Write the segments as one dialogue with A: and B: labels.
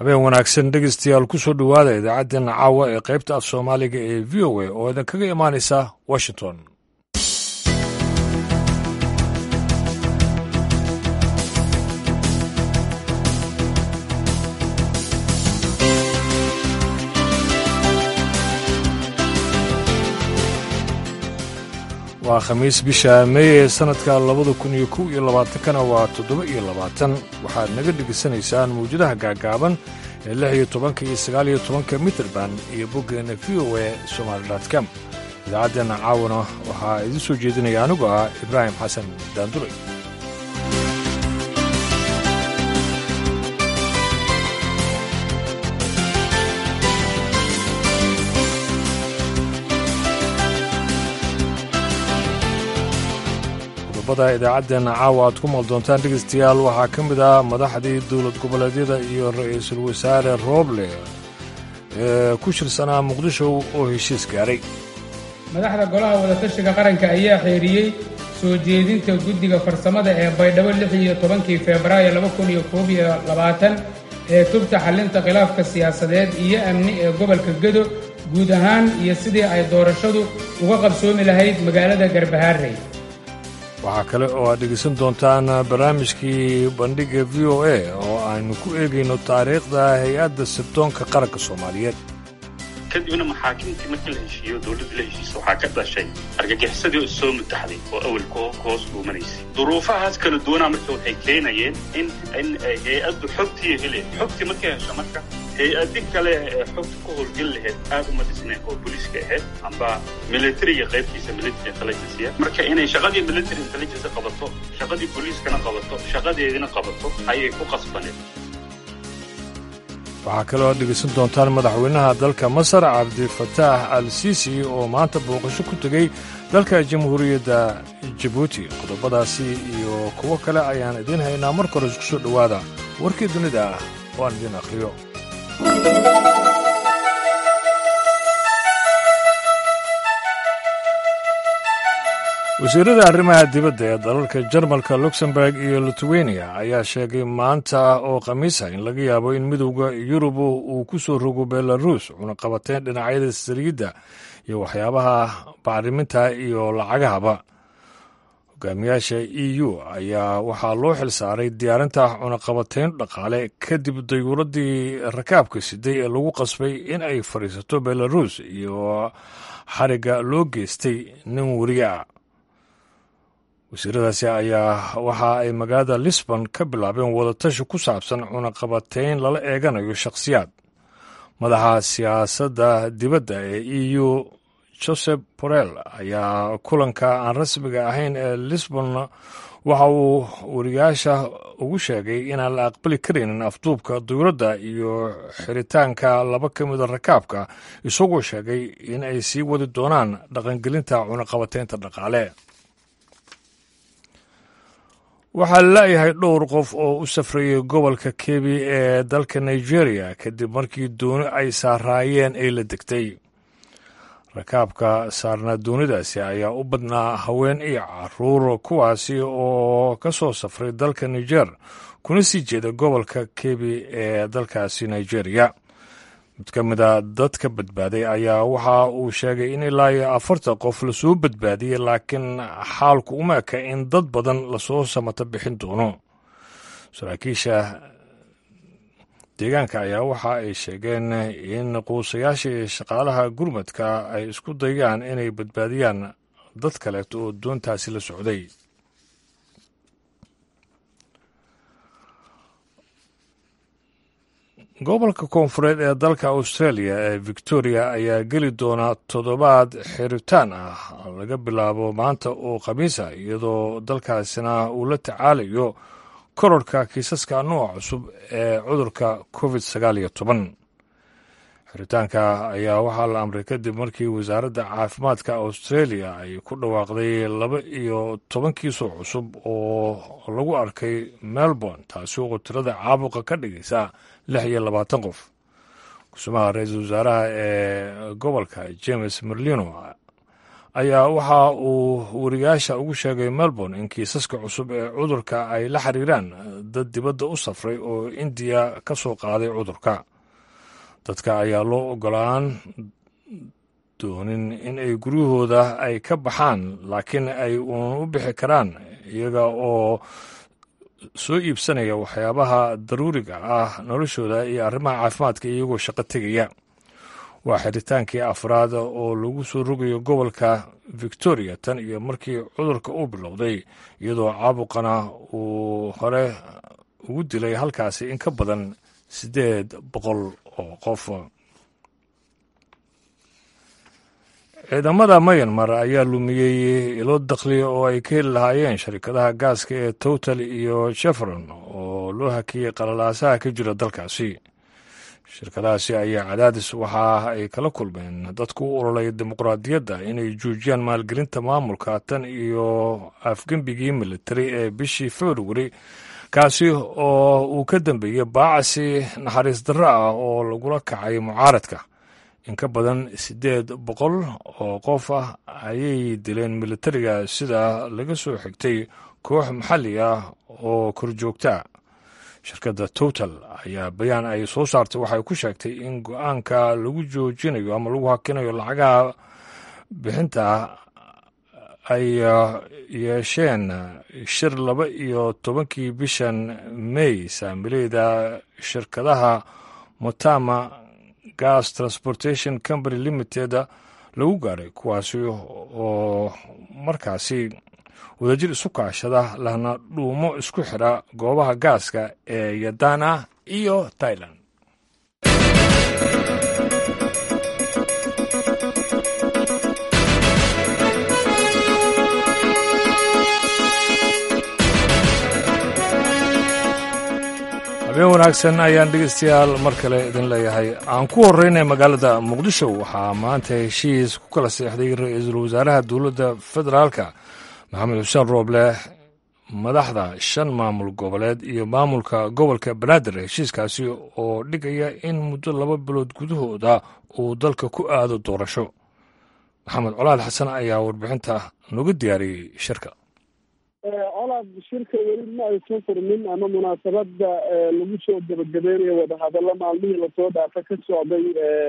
A: habeen wanaagsan dhegeystayaal ku soo dhowaada idaacaddeenna caawa ee qaybta af soomaaliga ee v o a oo idinkaga imaanaysa washington waa khamiis bisha meey ee sannadka labada kun iyo kow iyo labaatankana waa toddoba iyo labaatan waxaad naga dhegaysanaysaan mawjadaha gaagaaban ee lix iyo tobanka iyo sagaal iyo tobanka mitrband iyo boggeenna v o a somaali com idaacaddeenna caawana waxaa idiin soo jeedinaya anigu ah ibraahim xasan daandulay qodobada idaacaddeenna caawa aad ku maal doontaan dhegaystayaal waxaa ka mid ah madaxdii dowlad goboleedyada iyo ra'iisul wasaare rooble ee ku shirsanaa muqdisho oo heshiis gaaray
B: madaxda golaha wadatashiga qaranka ayaa xeeriyey soo jeedinta guddiga farsamada ee baydhabo lix iyo tobankii febraayo laba kun iyo koob iyo labaatan ee tubta xallinta khilaafka siyaasadeed iyo amni ee gobolka gedo guud ahaan iyo sidii ay doorashadu uga qabsoomi lahayd magaalada garbahaarey
A: waxaa kale oo aad dhegaysan doontaan barnaamijkii bandhigga v o a oo aynu ku eegayno taariikhda hay-adda sirdoonka qaranka soomaaliyeed
C: kadibna maxaakimtii markii la heshiiyo dowladda la heshiisa waxaa ka dhashay argagixisadii oo soo mutaxday oo awalka hoos dhuumanaysay duruufahaas kala duwanaa marka waxay keenayeen in in hay-addu xogtii hele xogtii markay hesho marka hay-adi kale ee xogta ku howlgeli lahayd aad uma dhisnayn oo booliiska ahayd amba militariga qaybtiisa military intelligencia marka inay shaqadii military intelligence qabato shaqadii booliiskana qabato shaqadeedina qabato ayay ku qasbaneed
A: waxaa kaloo aad dhegaysan doontaan madaxweynaha dalka masar cabdifataax al siisi oo maanta booqasho ku tegey dalka jamhuuriyadda jabuuti qodobadaasi iyo kuwo kale ayaan idiin haynaa marka hore isku soo dhowaada warkii dunida ah oo aan idiin akhriyo wasiirada arrimaha dibadda ee dalalka jarmalka luxemburg iyo lithuania ayaa sheegay maanta oo khamiisa in laga yaabo in midowda yurub uu ku soo rogo belarus cunaqabateen dhinacyada saliidda iyo waxyaabaha bacriminta iyo lacagahaba hogaamiyaasha e u ayaa waxaa loo xil saaray diyaarinta cunaqabateyn dhaqaale kadib dayuuradii rakaabka siday ee lagu qasbay in ay fadhiisato belarus iyo xarigga loo geystay nin weriga ah wasiiradaasi ayaa waxa ay magaalada lisbon ka bilaabeen wadatashi ku saabsan cunaqabateyn lala eeganayo shakhsiyaad madaxa siyaasadda dibadda ee e u joseph borel ayaa kulanka aan rasmiga ahayn ee lisbon waxa uu wariyaasha ugu sheegay inaan la aqbali karaynin afduubka dowladda iyo xiritaanka laba ka mida rakaabka isagoo sheegay in ay sii wadi doonaan dhaqangelinta cunaqabateynta dhaqaale waxaa la'yahay dhowr qof oo u safrayay gobolka kebi ee dalka nigeria kadib markii dooni ay saaraayeen ay la degtay rakaabka saarnaa doonidaasi ayaa u badnaa haween iyo caruur kuwaasi oo ka soo safray dalka niger kuna sii jeeda gobolka kebi ee dalkaasi nigeria mid ka mida dadka badbaaday ayaa waxa uu sheegay in ilaa iyo afartan qof lasoo badbaadiyey laakiin xaalku uma eka in dad badan lasoo samato bixin doono saraakiisha deegaanka ayaa waxa ay sheegeen in quusayaasha iyo shaqaalaha gurmadka ay isku dayaan inay badbaadiyaan dad kaleeto oo doontaasi la socday gobolka koonfureed ee dalka australia ee victoria ayaa geli doona toddobaad xiritaan ah laga bilaabo maanta oo khamiisa iyadoo dalkaasina uu la tacaalayo kororhka kiisaska nooca cusub ee cudurka covid sagaal iyo toban xiritaanka ayaa waxaa la amray kadib markii wasaaradda caafimaadka australia ay ku dhawaaqday laba iyo toban kiisoo cusub oo lagu arkay melbourne taasi oo tirada caabuqa ka dhigaysa lix iyo labaatan qof kusumaha ra-iisul wasaaraha ee gobolka james merlino ayaa waxa uu wariyaasha ugu sheegay melbourne in kiisaska cusub ee cudurka ay la xiriiraan dad dibadda u safray oo indiya ka soo qaaday cudurka dadka ayaa loo ogolaan doonin in ay guryahooda ay ka baxaan laakiin ay uun u bixi karaan iyaga oo soo iibsanaya waxyaabaha daruuriga ah noloshooda iyo arrimaha caafimaadka iyagoo shaqo tegaya waa xiritaankii afraad oo lagu soo rogayo gobolka victoria tan iyo markii cudurka uu bilowday iyadoo caabuqana uu hore ugu dilay halkaasi in ka badan siddeed boqol oo qof ciidamada mayanmar ayaa lumiyey ilo dakhli oo ay ka heli lahaayeen sharikadaha gaaska ee total iyo jefron oo loo hakiyey qalalaasaha ka jira dalkaasi shirkadahaasi ayaa cadaadis waxa ay kala kulmeen dadku u ololaya dimuqraadiyadda inay joojiyaan maalgelinta maamulka tan iyo afgembigii militari ee bishii februari kaasi oo uu ka dambeeyey baacasi naxariis darro ah oo lagula kacay mucaaradka in ka badan siddeed boqol oo qof ah ayay dileen militariga sida laga soo xigtay koox maxalli ah oo korjoogta shirkadda total ayaa bayaan ay soo saartay waxay ku sheegtay in go-aanka lagu joojinayo ama lagu hakinayo lacagaha bixinta ay yeesheen shir laba iyo tobankii bishan may saamileyda shirkadaha motama gas transportation company limited lagu gaaray kuwaasi oo markaasi wadajir isu kaashada lahna dhuumo isku xidha goobaha gaaska ee yadana iyo tailan habeen wanaagsan ayaan dhegeystayaal mar kale idin leeyahay aan ku horeynay magaalada muqdisho waxaa maanta heshiis ku kala seexday ra-iisul wasaaraha dowladda federaalka maxamed xuseen rooble madaxda shan maamul goboleed iyo maamulka gobolka banaadir heshiiskaasi oo dhigaya in muddo laba bilood gudahooda uu dalka ku aado doorasho maxamed colaad xasan ayaa warbixinta nooga diyaariyey shirka
D: colaad shirka weli ma aysan furmin ama munaasabada lagu soo gabagabeynayo wadahadallo maalmihii lasoo dhaafa ka socday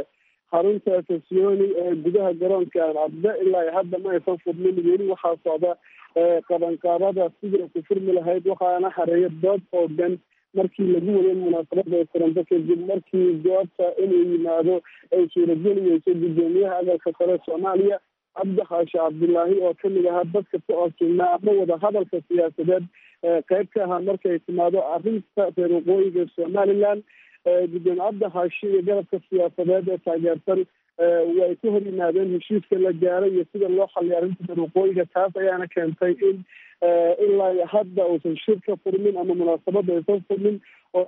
D: xarunta sasioni ee gudaha garoonka cadde ilaa hadda ma aysan furmin weli waxaa socda qabanqaabada sidii ku furmi lahayd waxaana xareeya dood oogan markii lagu waday munaasabada ay furanto kadib markii goobta inuu yimaado ay suurageliyeyso guddoomiyaha aqalka sare soomaaliya cabdi xaashi cabdilaahi oo kamid ahaa dadka ku codsugnaa ama wadahadalka siyaasadeed qeyb ka ahaa markay timaado arrinta reer waqooyiga somaliland gudoomiye cabdi xaashi iyo garabka siyaasadeed ee taageersan way ku hor yimaadeen heshiiska la gaaray iyo sida loo xaliyay arrinta reer waqooyiga taas ayaana keentay in ilaa hadda uusan shir ka furmin ama munaasabada aysan furmin oo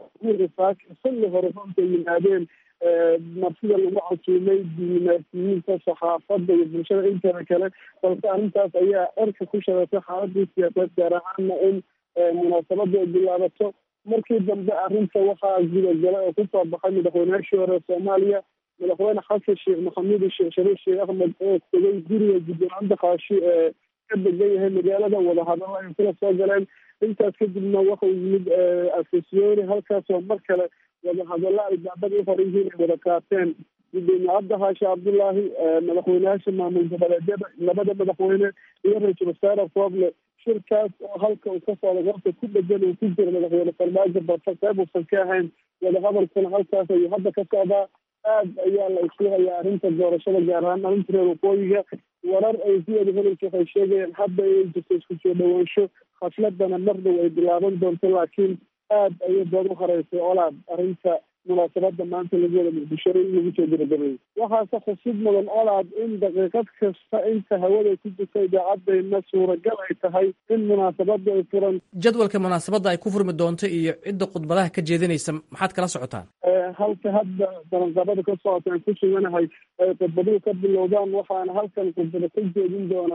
D: xilli hore runta yimaadeen marsida lagu casuumay diimaasiyiinta saxaafadda iyo bulshada inteeda kale balse arrintaas ayaa erka ku shareysay xaaladii siyaasadeed gaar ahaana in munaasabada ay bilaabato markii dambe arrinta waxaa gudagalay oo kusoo baxay madaxweynayaashii hore soomaaliya madaxweyne xasan sheekh maxamuud sheekh shariif sheekh axmed oo tegay guriga gudoomiye cabdi xaashi ee ka degan yahay magaalada wadahadalo ay kula soo galeen intaas kadibna waxau yimid afisyooni halkaasoo mar kale wadahadallo ay daabada u horan yihiin ay wada qaateen gudoomiye cabdi xaashi cabdullaahi madaxweyneyaasha maamul goboleedyada labada madaxweyne iyo ra-iisul wasaare fooble shirkaas oo halka uu ka socda goobta ku dhegan uu ku jira madaxweyne farmaajo balse qeyb uusan ka ahayn wadahadalkuna halkaas ayuu hadda ka socdaa aad ayaa la isku hayaa arrinta doorashada gaar ahaan arrinta reer waqooyiga warar ay siyada helaysa waxay sheegayaan hadda inay jirto isku soo dhawaansho khasladana mar dhow ay bilaaban doonto laakiin aad ayay dood u horeysay olaad arrinta munaasabada maanta lagu wada muqdisho in lagu soo gabagabeeyey waxaase xusid mudan olaad in daqiiqad kasta inta hawada ku jirta idaacadayna suuragal ay tahay in munaasabada ay furan
E: jadwalka munaasabadda ay ku furmi doonto iyo cidda khudbadaha ka jeedinaysa maxaad kala socotaan
D: halka hadda balanqabada ka socota aan ku suganahay ay khudbaduhu ka bilowdaan waxaana halkan khudbada ka jeedin doona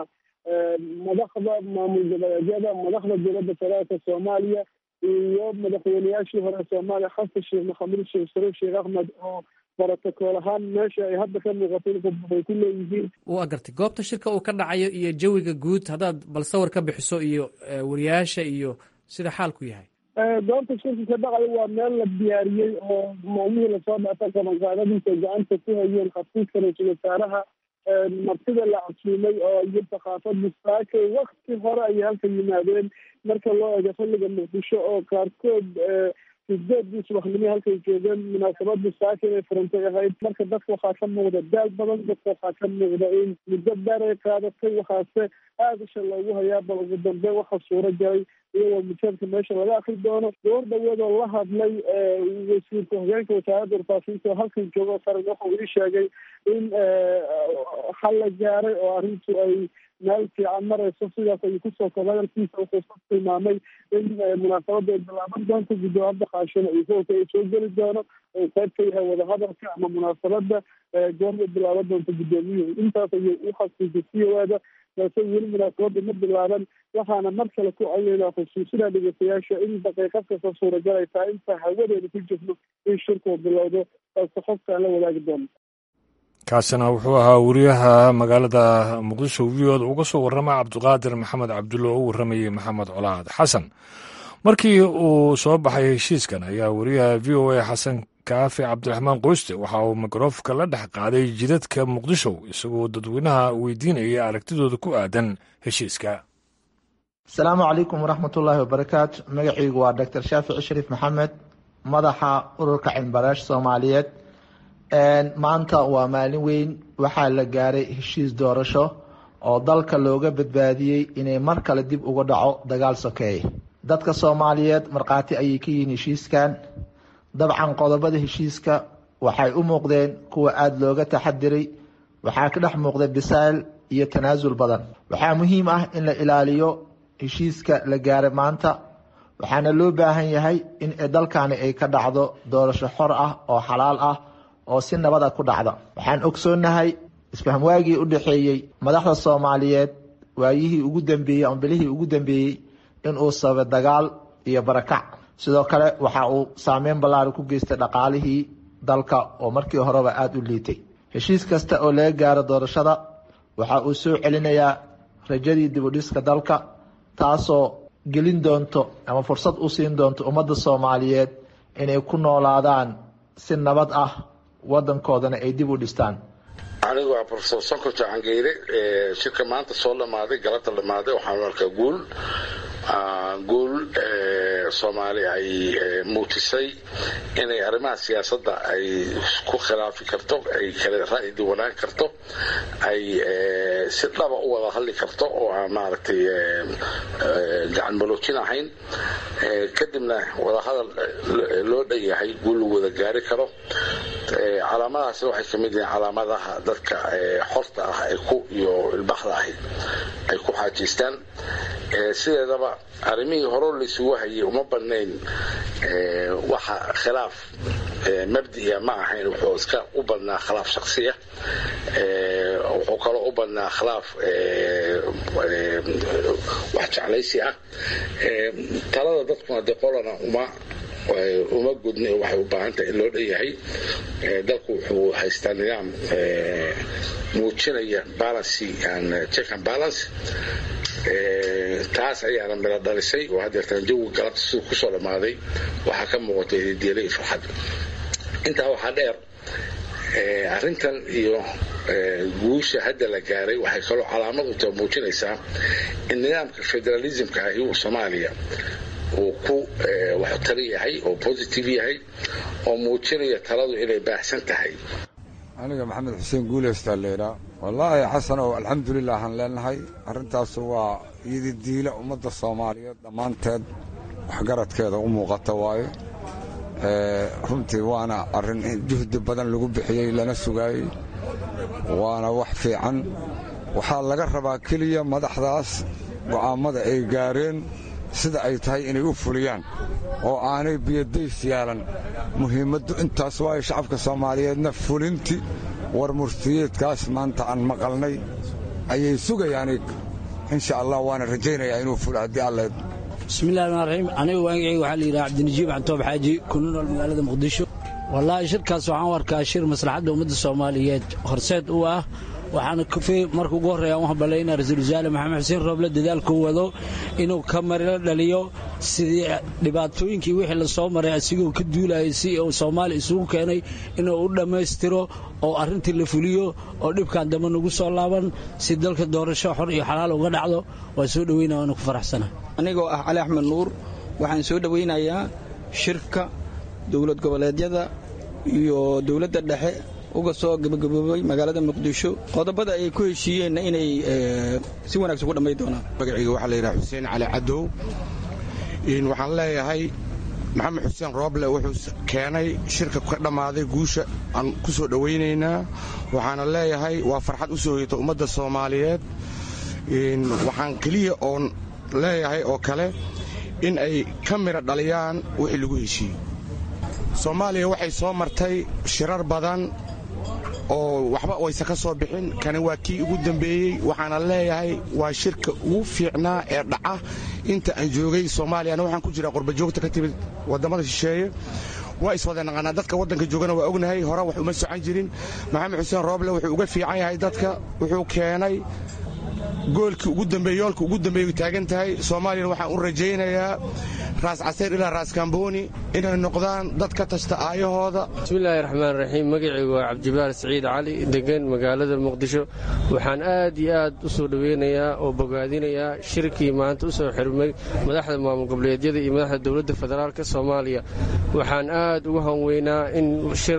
D: madaxda maamul goboleedyada madaxda dowladda federaalka soomaaliya iyo madaxweyneyaashii hore soomaaliya xasan sheekh maxamuud sheekh shariif sheekh axmed oo brotocool ahaan meesha ay hadda ka muuqato in ay ku leeyihiin
E: waa gartay goobta shirka uu ka dhacayo iyo jawiga guud haddaad bal sawir ka bixiso iyo wariyaasha iyo sida xaalku yahay
D: goobta shirka ka dhacayo waa meel la diyaariyey oo maalmihii lasoo dhaafay qabanqaadadiisa gacanta ku hayeen xafiiska ra-iisul wasaaraha martida la casuumay oo iyo thaqaafada saakay wakti hore ayay halka yimaadeen marka loo eego xilliga muqdisho oo qaarkood sideedii subaxnimo halkay joogeen munaasabada saaka inay furantay ahayd marka dadka waxaa ka muuqda daal badan dadka waxaa ka muuqda in muddo dheer ay qaadatay waxaase aada isha loogu hayaa bal ugu dambeyn waxa suuro galay iyagoo mujaadka meesha laga akri doono goor dhaweed oo la hadlay wasiirka hogeenka wasaaradda warfaafinta oo halkan joogo qaran wuxuu ii sheegay in xal la gaaray oo arrintu ay meel fiican marayso sidaas ayuu kusoo koba hadalkiisa wuxuu ku tilmaamay in munaasabada ay bilaaban doonto guddoomada qaashana iyo hoolka ay soo geli doono oo qayb ka yahay wadahadalka ama munaasabada goorma bilaaban doonto guddoomiyuhu intaas ayuu u xasuusay c o ada balse weli munaasabada ma bilaaban waxaana mar kale ku codeynaa xusuusinaa dhegeystayaasha in daqiiqad kasta suuragal ay tahay inta hawadeeda ku jirno in shirkuu bilowdo balse xogtaan la wadaagi doono
A: kaasina wuxuu ahaa wariyaha magaalada muqdisho v od uga soo warrama cabdiqaadir maxamed cabdulle oo u warramayey maxamed colaad xasan markii uu soo baxay heshiiskan ayaa wariyaha v o a xasan kaafi cabdiraxmaan qoyste waxa uu mikrofonka la dhex qaaday jidadka muqdisho isagoo dadweynaha weydiinaya aragtidooda ku aadan heshiiska
F: asalaamu calaykum waraxmatullaahi wabarakaatu magacaygu waa doctor shaafici shariif maxamed madaxa ururka cilmibaraasha soomaaliyeed maanta waa maalin weyn waxaa la gaaray heshiis doorasho oo dalka looga badbaadiyey inay mar kale dib uga dhaco dagaal sokeeye dadka soomaaliyeed markhaati ayay ka yihiin heshiiskan dabcan qodobada heshiiska waxay u muuqdeen kuwa aada looga taxadiray waxaa ka dhex muuqda bisaayl iyo tanaasul badan waxaa muhiim ah in la ilaaliyo heshiiska la gaaray maanta waxaana loo baahan yahay in dalkani ay ka dhacdo doorasho xor ah oo xalaal ah oo si nabada ku dhacda waxaan ogsoonnahay isfahmwaagii u dhexeeyey madaxda soomaaliyeed waayihii ugu dambeeyey ama bilihii ugu dambeeyey inuu sababay dagaal iyo barakac sidoo kale waxa uu saameyn ballaari ku geystay dhaqaalihii dalka oo markii horeba aada u liitay heshiis kasta oo laga gaaro doorashada waxa uu soo celinayaa rajadii dibudhiska dalka taasoo gelin doonto ama fursad u siin doonto ummadda soomaaliyeed inay ku noolaadaan si nabad ah wadankoodana ay dib u dhistaan
G: anigu waa rofesor sonko jacangeyre shirka maanta soo dhamaaday galabta dhamaaday waxaan arkaa guul guul soomaali ay muujisay inay arrimaha siyaasadda ay ku khilaafi karto ay kala ra'yi duwanaan karto ay si dhaba u wada hadli karto oo aan maaragtay gacan maloojin ahayn kadibna wadahadal loo dhan yahay guul lagu wada gaari karo calaamadaasna waxay ka mid yihiin calaamadaha dadka xorta ah ay ku iyo ilbaxda ahi ay ku xaajiystaan sideedaba arrimihii horo laysugu hayay uma badnayn waxa khilaaf mabdiya ma ahayn wuxuu iska u badnaa khilaaf shaksiya wuxuu kaloo u badnaa khilaaf wax jeclaysi ah talada dadkuna dee qolana uma uma gudna waxay u baahan tahay in loo dhan yahay dalku wuxuu haystaa nidaam muujinaya balancy and check and balance taas ayaana mila dhalisay oo hadeertaan jawi galabta siduu kusoo dhammaaday waxaa ka muuqatay hidiele iyo farxad intaa waxaa dheer arrintan iyo guusha hadda la gaaray waxay kaloo calaamad u ta muujinaysaa in nidaamka federalismka ahi uu soomaaliya uu ku waxtari yahay oo positive yahay oo muujinaya taladu inay baahsan tahay
H: aniga maxamed xuseen guuleystaa leydhaa wallaahi xasanow alxamdulilah aan leenahay arrintaas waa iyadi diila ummadda soomaaliyeed dhammaanteed waxgaradkeeda u muuqata waaye runtii waana arrin juhdi badan lagu bixiyey lana sugaayey waana wax fiican waxaa laga rabaa keliya madaxdaas go'aammada ay gaareen sida ay tahay inay u fuliyaan oo aanay biyadays yaalan muhiimaddu intaas waayo shacabka soomaaliyeedna fulinti war murtiyeedkaas maanta aan maqalnay ayay sugayaan insha allah waana rajaynayaa inuu fulo haddii alle
I: bismillahi raxmaan raxiim aniga waangacayga waxaa la yidhaha cabdinajiib xantoob xaaji kuna nool magaalada muqdisho wallaahi shirkaas waxaan u arkaa shir maslaxadda ummadda soomaaliyeed horseed u ah waxaana marka ugu horreeya u hambalyaynaa ra-iisul wasaare maxamed xuseen rooble dadaalkuu wado inuu ka marila dhaliyo sidii dhibaatooyinkii wixii la soo maray asigoo ka duulayay si uu soomaaliya isugu keenay inuu u dhammaystiro oo arrintii la fuliyo oo dhibkan dambe nagu soo laaban si dalka doorasho xor iyo xalaal uga dhacdo waa soo dhoweynaya waana ku faraxsana
J: anigoo ah cali axmed nuur waxaan soo dhowaynayaa shirka dowlad goboleedyada iyo dowladda dhexe uga soo gabagaboobay magaalada muqdisho qodobada ay ku heshiiyeenna inay si wanaagsan ku dhammayn doonaan
K: magacayga waxaa la yidhaha xuseen cali cadow waxaan leeyahay maxamed xuseen rooble wuxuu keenay shirka ka dhammaaday guusha aan ku soo dhowaynaynaa waxaana leeyahay waa farxad u soo hoyata ummadda soomaaliyeed waxaan keliya oon leeyahay oo kale in ay ka midha dhaliyaan wixii lagu heshiiyey soomaaliya waxay soo martay shirar badan oo waxba wayse ka soo bixin kani waa kii ugu dambeeyey waxaana leeyahay waa shirka ugu fiicnaa ee dhaca inta aan joogay soomaaliyana waxaan ku jiraa qurbajoogta ka timid waddamada shisheeye waa iswada naqaanaa dadka waddanka joogana waa ognahay hore wax uma socon jirin maxamed xuseen rooble wuxuu uga fiican yahay dadka wuxuu keenay goolkii ugu dambeeye yoolka ugu dambeeyu taagan tahay soomaaliyana waxaan u rajaynayaa raas casayr ilaa raas kambooni inay noqdaan dad ka tashta aayahooda
L: bismillaahi raxmaan raxiim magacaygu waa cabdibaar siciid cali degan magaalada muqdisho waxaan aad iyo aad u soo dhoweynayaa oo bogaadinayaa shirkii maanta u soo xirmay madaxda maamul goboleedyada iyo madaxda dowladda federaalk soomaaliya waxaan aad ugu hanweynaa in shir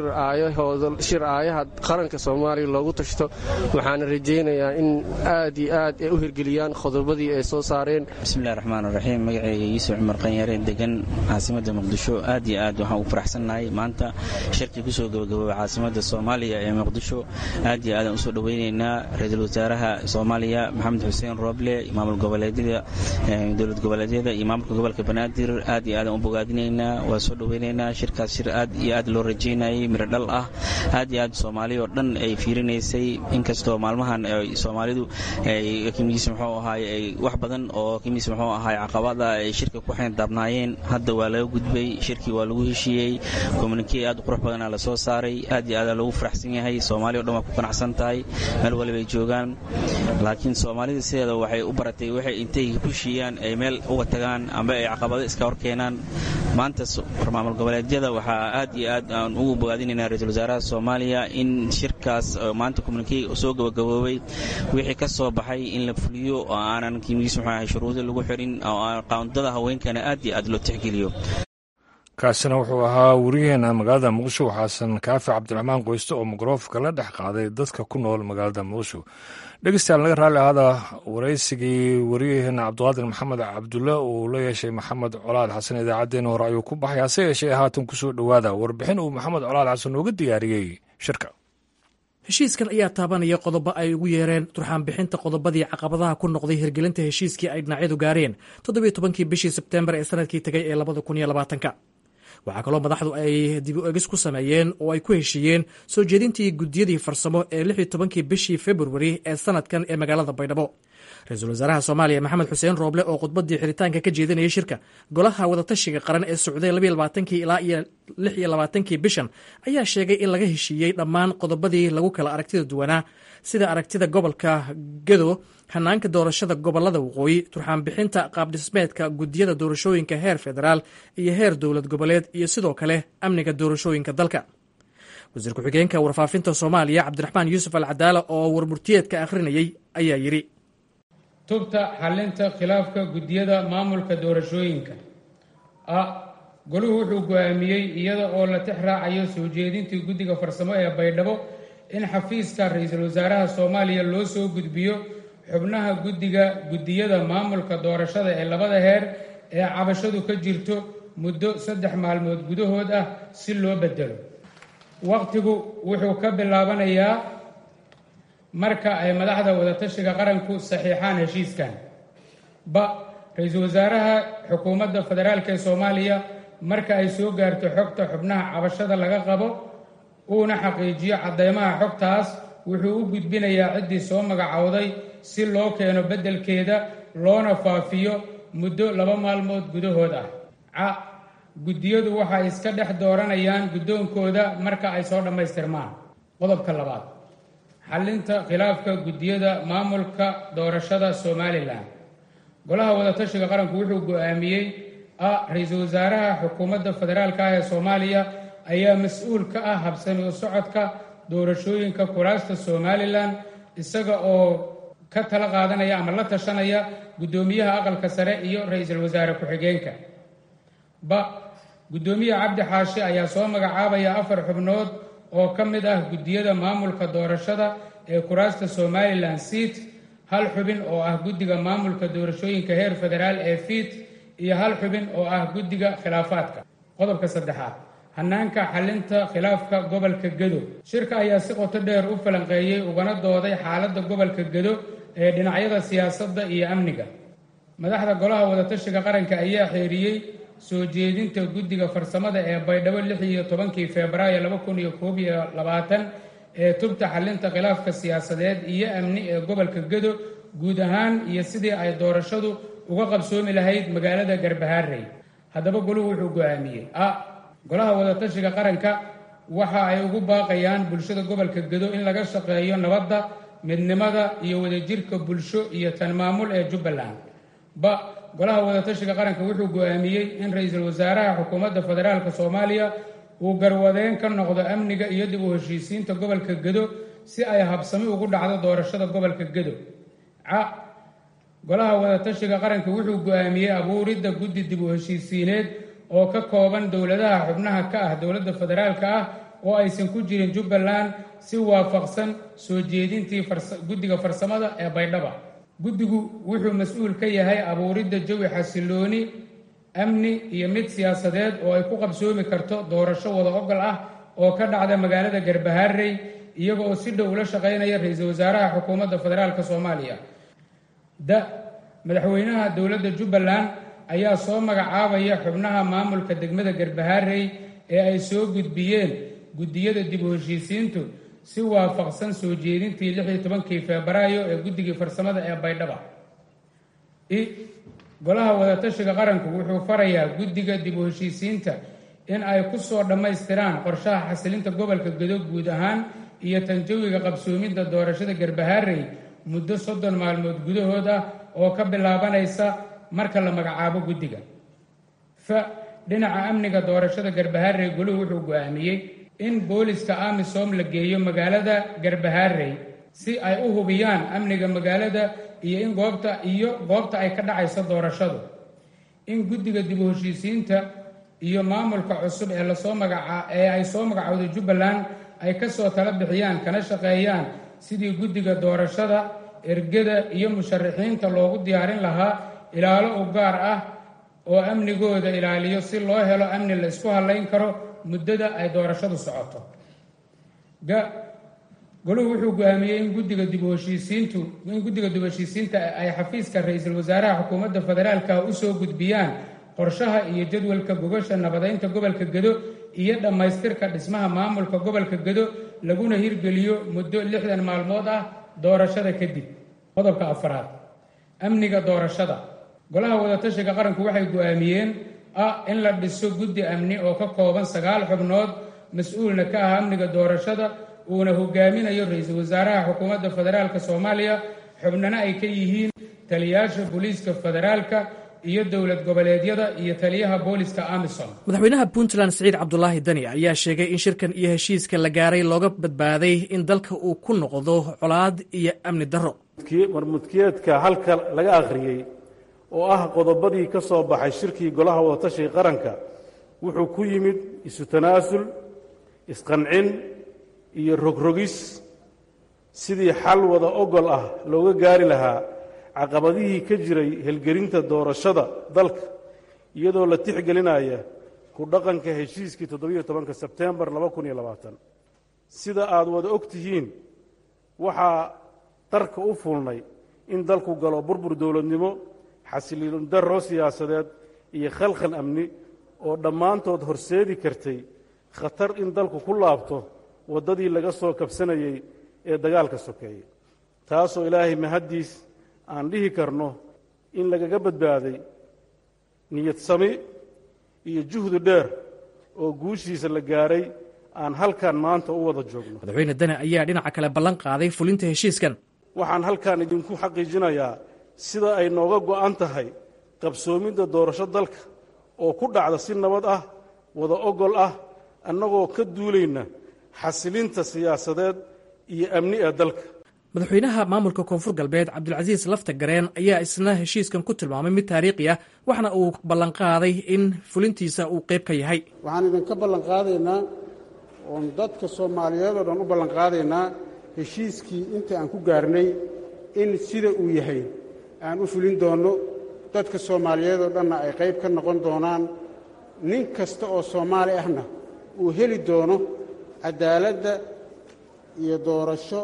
L: aayaha qaranka soomaaliya loogu tashto waxaana rajaynayaa in aad iyo aad ay u hirgeliyaan qodobadii ay soo saareen
M: bismillahi raxmaan raxiim magacayga yuusuf cumar qanyare degan caasimada muqdisho aad iyo aad waxaan ugu faraxsannahay maanta shirkii kusoo gabagaboobay caasimada soomaaliya ee muqdisho aad iyo aadaan usoo dhoweynaynaa ra-iisul wasaaraha soomaaliya maxamed xuseen rooble maamul goboleedyada dowlad goboleedyada iyo maamulka gobolka banaadir aad iyo aadaan u bogaadinaynaa waa soo dhoweynaynaa shirkaas shir aad iyo aad loo rajaynayay miro dhal ah aad iyo aad soomaaliya oo dhan ay fiirinaysay inkastoo maalmahan soomaalidu kimiis muxuu ahaay wax badan oo kimiis muxuu ahaay caqabada ay shirka ku daabnaayeen hadda waa laga gudbay shirkii waa lagu heshiiyey kommunikee aad u qurux badana la soo saaray aad iyo aada loogu faraxsan yahay soomaaliya o dhan waa ku qanacsan tahay meel waliba ay joogaan laakiin soomaalida sideeda waxay u baratay waxay intay ku heshiiyaan ay meel uga tagaan amba ay caqabado iska hor keenaan maanta maamul goboleedyada waxaa aad iyo aad aan ugu bogaadinaynaa ra-iisul wasaaraha soomaaliya in shirkaas maanta kommunikee soo gabagaboobay wixii ka soo baxay in la fuliyo oo aanan kimiis muxuu ahay shuruudo lagu xirin oo aan qaandada haweenkana aad iyo aad loo tixgeliyo
A: kaasina wuxuu ahaa wariyaheena magaalada muqdisho xasan kaafi cabdiraxmaan qoyste oo mikrofonka la dhex qaaday dadka ku nool magaalada muqdisho dhegeystayaal naga raalli ahaada waraysigii wariyaheena cabdiqaadir maxamed cabdulle uu la yeeshay maxamed colaad xasan idaacaddeenna hore ayuu ku baxay hase yeeshee haatan kusoo dhowaada warbixin uu maxamed colaad xasan nooga diyaariyey shirka
E: heshiiskan ayaa taabanaya qodobo ay ugu yeereen turxaanbixinta qodobadii caqabadaha ku noqday hirgelinta heshiiskii ay dhinacyadu gaareen toddobiyo tobankii bishii sebteembar ee sanadkii tegay ee labada kun iyo labaatanka waxaa kaloo madaxdu ay dib u egis ku sameeyeen oo ay ku heshiiyeen soo jeedintii guddiyadii farsamo ee lix iyo tobankii bishii februari ee sanadkan ee magaalada baydhabo ra-iisul wasaaraha soomaaliya maxamed xuseen rooble oo khudbadii xiritaanka ka jeedinayay shirka golaha wadatashiga qaran ee socday labaiyo labaatankii ilaa iyo lix iyo labaatankii bishan ayaa sheegay in laga heshiiyey dhammaan qodobadii lagu kala aragtida duwanaa sida aragtida gobolka gedo hanaanka doorashada gobolada waqooyi turxaanbixinta qaabdhismeedka guddiyada doorashooyinka heer federaal iyo heer dowlad goboleed iyo sidoo kale amniga doorashooyinka dalka wasiir ku-xigeenka warfaafinta soomaaliya cabdiraxmaan yuusuf al cadaala oo warmurtiyeedka akhrinayay ayaa yidhi
B: tubta xalinta khilaafka guddiyada maamulka doorashooyinka a goluhu wuxuu go-aamiyey iyada oo la tix raacayo soo jeedintii guddiga farsamo ee baydhabo in xafiiska ra-iisul wasaaraha soomaaliya loo soo gudbiyo xubnaha guddiga guddiyada maamulka doorashada ee labada heer ee cabashadu ka jirto muddo saddex maalmood gudahood ah si loo bedelo wakhtigu wuxuu ka bilaabanayaa marka ay madaxda wadatashiga qaranku saxiixaan heshiiskan ba ra-iisul wasaaraha xukuumadda federaalk ee soomaaliya marka ay soo gaarto xogta xubnaha cabashada laga qabo uuna xaqiijiyo caddeymaha xogtaas wuxuu u gudbinayaa ciddii soo magacowday si loo keeno beddelkeeda loona faafiyo muddo laba maalmood gudahood ah ca guddiyadu waxay iska dhex dooranayaan guddoonkooda marka ay soo dhammaystirmaan qodobka labaad xallinta khilaafka guddiyada maamulka doorashada somalilan golaha wadatashiga qaranku wuxuu go-aamiyey a ra-iisul wasaaraha xukuumadda federaalka ah ee soomaaliya ayaa mas-uul ka ah habsami u socodka doorashooyinka kuraasta somalilan isaga oo ka tala qaadanaya ama la tashanaya guddoomiyaha aqalka sare iyo ra-iisul wasaare ku-xigeenka ba guddoomiye cabdi xaashi ayaa soo magacaabaya afar xubnood oo ka mid ah guddiyada maamulka doorashada ee kuraasta somalilan seat hal xubin oo ah guddiga maamulka doorashooyinka heer federaal ee fiit iyo hal xubin oo ah guddiga khilaafaadka qodobka saddexaad hanaanka xalinta khilaafka gobolka gedo shirka ayaa si qoto dheer u falanqeeyey ugana dooday xaaladda gobolka gedo ee dhinacyada siyaasadda iyo amniga madaxda golaha wadatashiga qaranka ayaa xeeriyey soo jeedinta guddiga farsamada ee baydhabo lix iyo tobankii febraayo laba kun iyo koob iyo labaatan ee tubta xalinta khilaafka siyaasadeed iyo amni ee gobolka gedo guud ahaan iyo sidii ay doorashadu uga qabsoomi lahayd magaalada garbahaarey haddaba goluhu wuxuu go-aamiyey a golaha wadatashiga qaranka waxa ay ugu baaqayaan bulshada gobolka gedo in laga shaqeeyo nabadda midnimada iyo wadajirka bulsho iyo tan maamul ee jubbaland ba golaha wadatashiga qaranka wuxuu go-aamiyey in ra-iisul wasaaraha xukuumadda federaalk soomaaliya uu garwadeen ka noqdo amniga iyo dib u heshiisiinta gobolka gedo si ay habsami ugu dhacdo doorashada gobolka gedo ca golaha wadatashiga qaranka wuxuu go-aamiyey abuuridda guddi dib u heshiisiineed oo ka kooban dowladaha xubnaha ka ah dowladda federaalka ah oo aysan ku jirin jubbaland si waafaqsan soo jeedintii guddiga farsamada ee baydhaba guddigu wuxuu mas-uul ka yahay abuuridda jawi xasilooni amni iyo mid siyaasadeed oo ay ku qabsoomi karto doorasho wada ogol ah oo ka dhacda magaalada garbahaarey iyaga oo si dhow ula shaqaynaya ra-iisul wasaaraha xukuumadda federaalk soomaaliya da madaxweynaha dowladda jubbaland ayaa soo magacaabaya xubnaha maamulka degmada garbahaarey ee ay soo gudbiyeen guddiyada dib u heshiisiintu si waafaqsan soo jeedintii lix iyo tobankii febraayo ee guddigii farsamada ee baydhaba i golaha wadatashiga qaranku wuxuu farayaa guddiga dib u heshiisiinta in ay ku soo dhammaystiraan qorshaha xasilinta gobolka gedo guud ahaan iyo tanjawiga qabsoomidda doorashada garbahaarey muddo soddon maalmood gudahood ah oo ka bilaabanaysa marka la magacaabo guddiga fa dhinaca amniga doorashada garbahaarey goluhu wuxuu go-aamiyey in booliska amisom la geeyo magaalada garbahaarey si ay u hubiyaan amniga magaalada iyo in goobta iyo goobta ay ka dhacayso doorashadu in guddiga dib u heshiisiinta iyo maamulka cusub ee lasoo magaca ee ay soo magacowday jubbaland ay ka soo tala bixiyaan kana shaqeeyaan sidii guddiga doorashada ergada iyo musharaxiinta loogu diyaarin lahaa ilaalo u gaar ah oo amnigooda ilaaliyo si loo helo amni la isku hallayn karo muddada ay doorashadu socoto ga goluhu wuxuu go-aamiyey in guddiga dib u heshiisiintu in guddiga dib u heshiisiinta ay xafiiska ra-iisul wasaaraha xukuumadda federaalka usoo gudbiyaan qorshaha iyo jadwalka gogasha nabadeynta gobolka gedo iyo dhammaystirka dhismaha maamulka gobolka gedo laguna hirgeliyo muddo lixdan maalmood ah doorashada kadib qodobka afaraad amniga doorashada golaha wadatashiga qaranku waxay go-aamiyeen ah in la dhiso guddi amni oo ka kooban sagaal xubnood mas-uulna ka ah amniga doorashada uuna hogaaminayo ra-iisul wasaaraha xukuumadda federaalk soomaaliya xubnana ay ka yihiin taliyaasha booliiska federaalka iyo dowlad goboleedyada iyo taliyaha booliska amisom
E: madaxweynaha puntland siciid cabdulaahi dani ayaa sheegay in shirkan iyo heshiiska la gaaray looga badbaaday in dalka uu ku noqdo colaad iyo amni darro
N: warmudkiyeedka halka laga akhriyey oo ah qodobadii ka soo baxay shirkii golaha wadatashiga qaranka wuxuu ku yimid isu tanaasul isqancin iyo rogrogis sidii xal wada ogol ah looga gaari lahaa caqabadihii ka jiray helgelinta doorashada dalka iyadoo la tixgelinaya ku dhaqanka heshiiskii toddobiyo tobanka sebteembar laba kun iyo labaatan sida aad wada og tihiin waxaa darka u fulnay in dalku galo burbur dowladnimo xasiliin darro siyaasadeed iyo khalkhal amni oo dhammaantood horseedi kartay khatar in dalku ku laabto waddadii laga soo kabsanayey ee dagaalka sokeeyey taasoo ilaahay mahaddiis aan dhihi karno in lagaga badbaaday niyad sami iyo juhdi dheer oo guushiisa la gaaray aan halkan maanta u wada joogno
E: madaxweyne dane ayaa dhinaca kale ballan qaaday fulinta heshiiskan
N: waxaan halkan idinku xaqiijinayaa sida ay nooga go'an tahay qabsoomidda doorasho dalka oo ku dhacda si nabad ah wada ogol ah annagoo ka duulayna xasilinta siyaasadeed iyo amni ee dalka
E: madaxweynaha maamulka koonfur galbeed cabdulcasiis lafta gareen ayaa isna heshiiskan ku tilmaamay mid taariikhi ah waxna uu ballanqaaday in fulintiisa uu qayb ka yahay
O: waxaan idinka ballanqaadaynaa oon dadka soomaaliyeed oo dhan u ballanqaadaynaa heshiiskii inta aan ku gaarnay in sida uu yahay aan u fulin doonno dadka soomaaliyeed oo dhanna ay qayb ka noqon doonaan nin kasta oo soomaali ahna uu heli doono caddaaladda iyo doorasho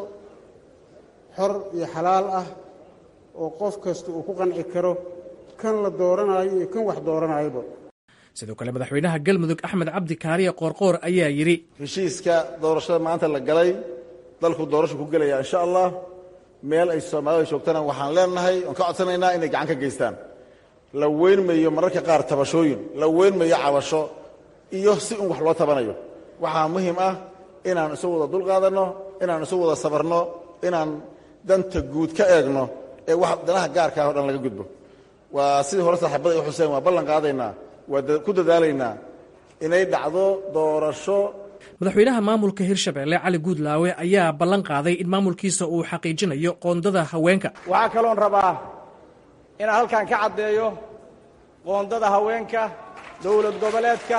O: xor iyo xalaal ah oo qof kasta uu ku qanci karo kan la dooranayo iyo kan wax dooranayoba
E: sidoo kale madaxweynaha galmudug axmed cabdi kaariye qoorqoor ayaa yidhi
P: heshiiska doorashada maanta la galay dalku doorasho ku gelaya insha allah meel ay soomaalida joogtana waxaan leenahay oon ka codsanaynaa inay gacan ka geystaan la weynmayo mararka qaar tabashooyin la weynmayo cabasho iyo si un wax loo tabanayo waxaa muhiim ah inaan isu wada dulqaadanno inaan isu wada sabarno inaan danta guud ka eegno ee wax danaha gaarka ah o dhan laga gudbo waa sidii hore saaxiibada i xuseen waa ballan qaadaynaa waa ku dadaalaynaa inay dhacdo doorasho
E: madaxweynaha maamulka hirshabelle cali guudlaawe ayaa ballan qaaday in maamulkiisa uu xaqiijinayo qoondada haweenka
Q: waxaa kaloon rabaa inaan halkan ka caddeeyo qoondada haweenka dowlad goboleedka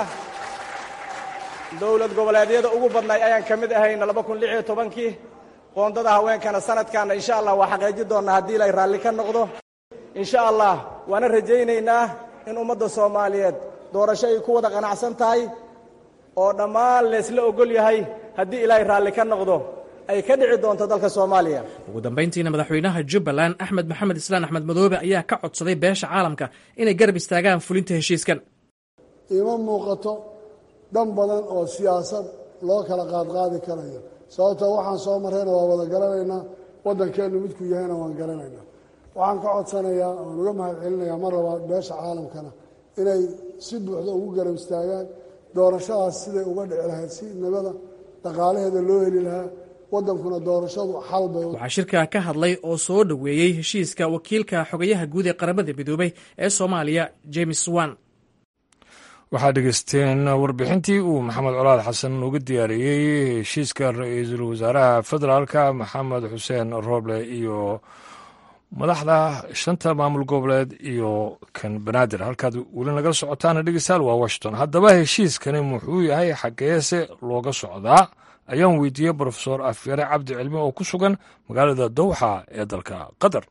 Q: dowlad goboleedyada ugu badnay ayaan ka mid ahayna laba kun lix iyo tobankii qoondada haweenkana sanadkaana insha allah waa xaqiijin doonnaa haddii ilay raalli ka noqdo insha allah waana rajaynaynaa in ummadda soomaaliyeed doorasho ay ku wada qanacsan tahay oo dhammaan laysla ogol yahay haddii ilaahay raalli ka noqdo ay ka dhici doonto dalka soomaaliya
E: ugu dambayntiina madaxweynaha jubbaland axmed maxamed islaan axmed madoobe ayaa ka codsaday beesha caalamka inay garab istaagaan fulinta heshiiskan
R: ima muuqato dhan badan oo siyaasad loo kala qaadqaadi karayo sababtoo waxaan soo marrayna waa wada garanaynaa waddankeennu midkuu yahayna waan garanaynaa waxaan ka codsanayaa oan uga mahad celinayaa mar labaad beesha caalamkana inay si buuxda ugu garab istaagaan doorashadaas siday uga dhici lahayd si nabada dhaqaalaheeda loo heli lahaa waddankuna doorashadu xal bay
E: waxaa shirka ka hadlay oo soo dhoweeyey heshiiska wakiilka xogayaha guud ee qaramada midoobay ee soomaaliya james wan
A: waxaad dhegeysteen warbixintii uu maxamed colaad xasan uga diyaariyey heshiiska ra-iisul wasaaraha federaalka maxamed xuseen roble iyo madaxda shanta maamul goboleed iyo kan banaadir halkaad weli nagala socotaana dhegeystayaal waa washington haddaba heshiiskani muxuu yahay xageese looga socdaa ayaan weydiiyey brofesor afyare cabdi cilmi oo ku sugan magaalada dowxa ee dalka qatar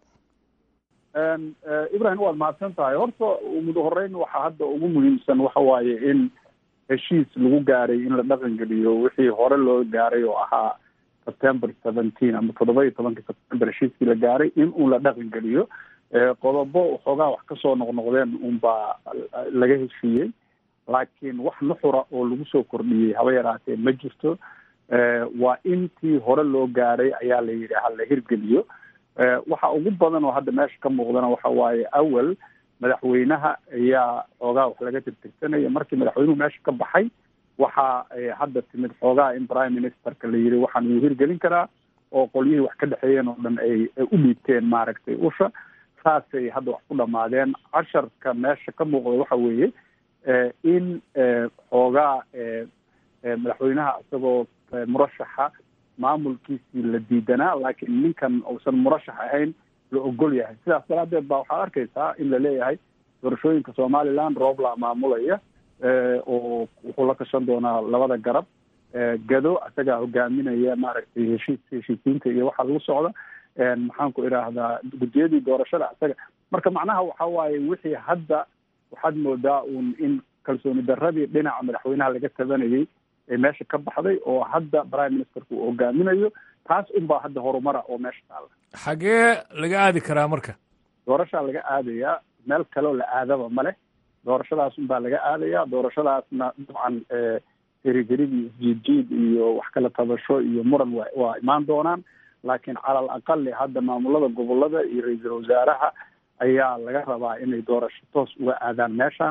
S: ibrahim waad mahadsan tahay horta mudo horeyn waxaa hadda ugu muhiimsan waxa waaye in heshiis lagu gaaray in la dhaqan geliyo wixii hore loo gaaray oo ahaa september seventeen ama toddoba iyo tobankii september heshiiskii la gaaray in uun la dhaqan geliyo qodobo waxoogaa wax kasoo noqnoqdeen unbaa laga heshiiyey laakiin wax nuxura oo lagu soo kordhiyey haba yaraatee ma jirto waa intii hore loo gaaray ayaa la yidhi ha la hirgeliyo waxa ugu badan oo hadda meesha ka muuqdana waxa waaye awel madaxweynaha ayaa xoogaa wax laga tirtirsanaya markii madaxweynuhu meesha ka baxay waxa hadda timid xoogaa in prime ministerka la yidhi waxaan uu hirgelin karaa oo qolyihii wax ka dhexeeyeen oo dhan ay u dhiibteen maaragtay usha saasay hadda wax ku dhamaadeen casharka meesha ka muuqda waxa weeye in xoogaa madaxweynaha isagoo murashaxa maamulkiisii la diidanaa laakiin ninkan uusan murashax ahayn la ogol yahay sidaas daraadeed baa waxaad arkaysaa in la leeyahay doorashooyinka somaliland roobla maamulaya oo wuxuu la tashan doonaa labada garab gado isagaa hogaaminaya maaragtay heshiis heshiisiinta iyo waxaa lagu socda maxaan ku idhaahdaa guddiyadii doorashada isaga marka macnaha waxa waaye wixii hadda waxaad moodaa uun in kalsooni daradii dhinaca madaxweynaha laga tabanayay ee meesha ka baxday oo hadda prime ministerka uu hogaaminayo taas unbaa hadda horumara oo meesha taala
A: xagee laga aadi karaa marka
S: doorashaa laga aadayaa meel kaleo la aadaba ma leh doorashadaas unbaa laga aadayaa doorashadaasna dabcan herigeridii isjiidjiid iyo wax kala tabasho iyo muran wa waa imaan doonaan laakiin cala al aqali hadda maamulada gobolada iyo ra-iisul wasaaraha ayaa laga rabaa inay doorasho toos uga aadaan meeshan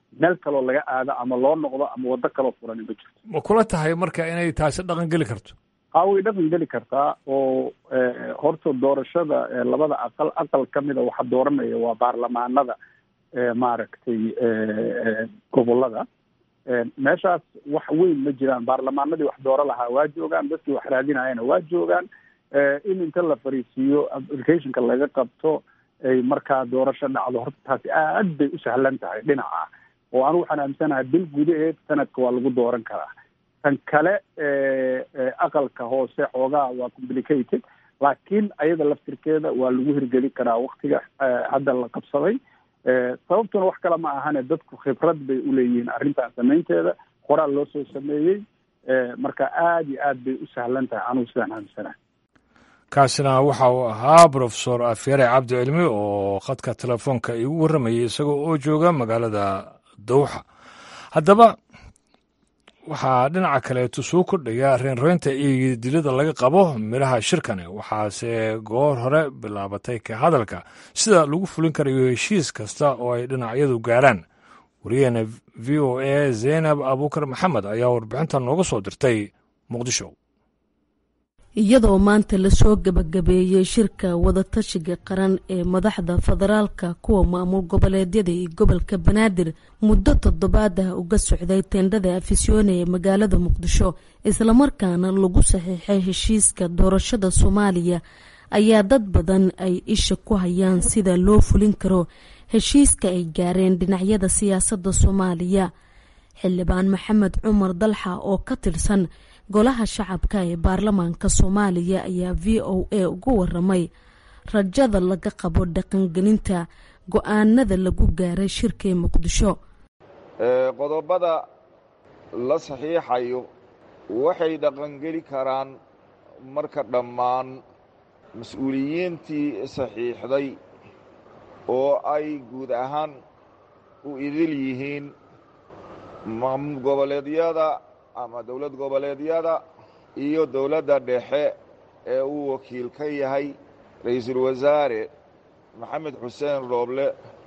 S: meel kaloo laga aado ama loo noqdo ama waddo kaloo furan ma jirto
A: ma kula tahay marka inay taasi dhaqan geli karto
S: haa way dhaqan geli kartaa oo horta doorashada labada aqal aqal ka mida waxa dooranaya waa baarlamaanada maaragtay gobolada meeshaas wax weyn ma jiraan baarlamaanadii wax dooro lahaa waa joogaan dadkii wax raadinayana waa joogaan in inta la fariisiiyo applicationka laga qabto ay markaa doorasho dhacdo horta taasi aad bay u sahlan tahay dhinaca oo anigu waxaan aaminsanahay bil gudaheed sanadka waa lagu dooran karaa tan kale aqalka hoose xoogaa waa complicated laakiin ayada laftirkeeda waa lagu hirgeli karaa waktiga hadda la qabsaday sababtuna wax kale ma ahane dadku khibrad bay uleeyihiin arrintan samaynteeda qoraal loo soo sameeyey marka aada iyo aad bay u sahlan tahay anigu sidaan aaminsanahay
A: kaasina waxa uu ahaa brofesor afyare cabdi cilmi oo khadka telefoonka igu warramayay isagoo oo jooga magaalada dowxa haddaba waxaa dhinaca kaleeto soo kordhaya reenreynta iyo dilada laga qabo midhaha shirkani waxaase goor hore bilaabatay ka hadalka sida lagu fulin karayo heshiis kasta oo ay dhinacyadu gaaraan wariyaheena v o a zaynab abuukar maxamed ayaa warbixintan nooga soo dirtay muqdisho
T: iyadoo maanta lasoo gebagabeeyey shirka wadatashiga qaran ee madaxda federaalka kuwa maamul goboleedyada iyo gobolka banaadir muddo toddobaad ah uga socday teendhada afisyoone ee magaalada muqdisho islamarkaana lagu saxiixay heshiiska doorashada soomaaliya ayaa dad badan ay isha ku hayaan sida loo fulin karo heshiiska ay gaareen dhinacyada siyaasadda soomaaliya xildhibaan maxamed cumar dalxa oo ka tirsan golaha shacabka ee baarlamaanka soomaaliya ayaa v o a uga waramay rajada laga qabo dhaqangelinta go-aanada lagu gaaray shirkii muqdisho
U: qodobada la saxiixayo waxay dhaqangeli karaan marka dhammaan mas-uuliyiintii saxiixday oo ay guud ahaan u idil yihiin maamul goboleedyada ama dowlad goboleedyada iyo dowladda dhexe ee uu wakiil ka yahay ra-iisul wasaare maxamed xuseen rooble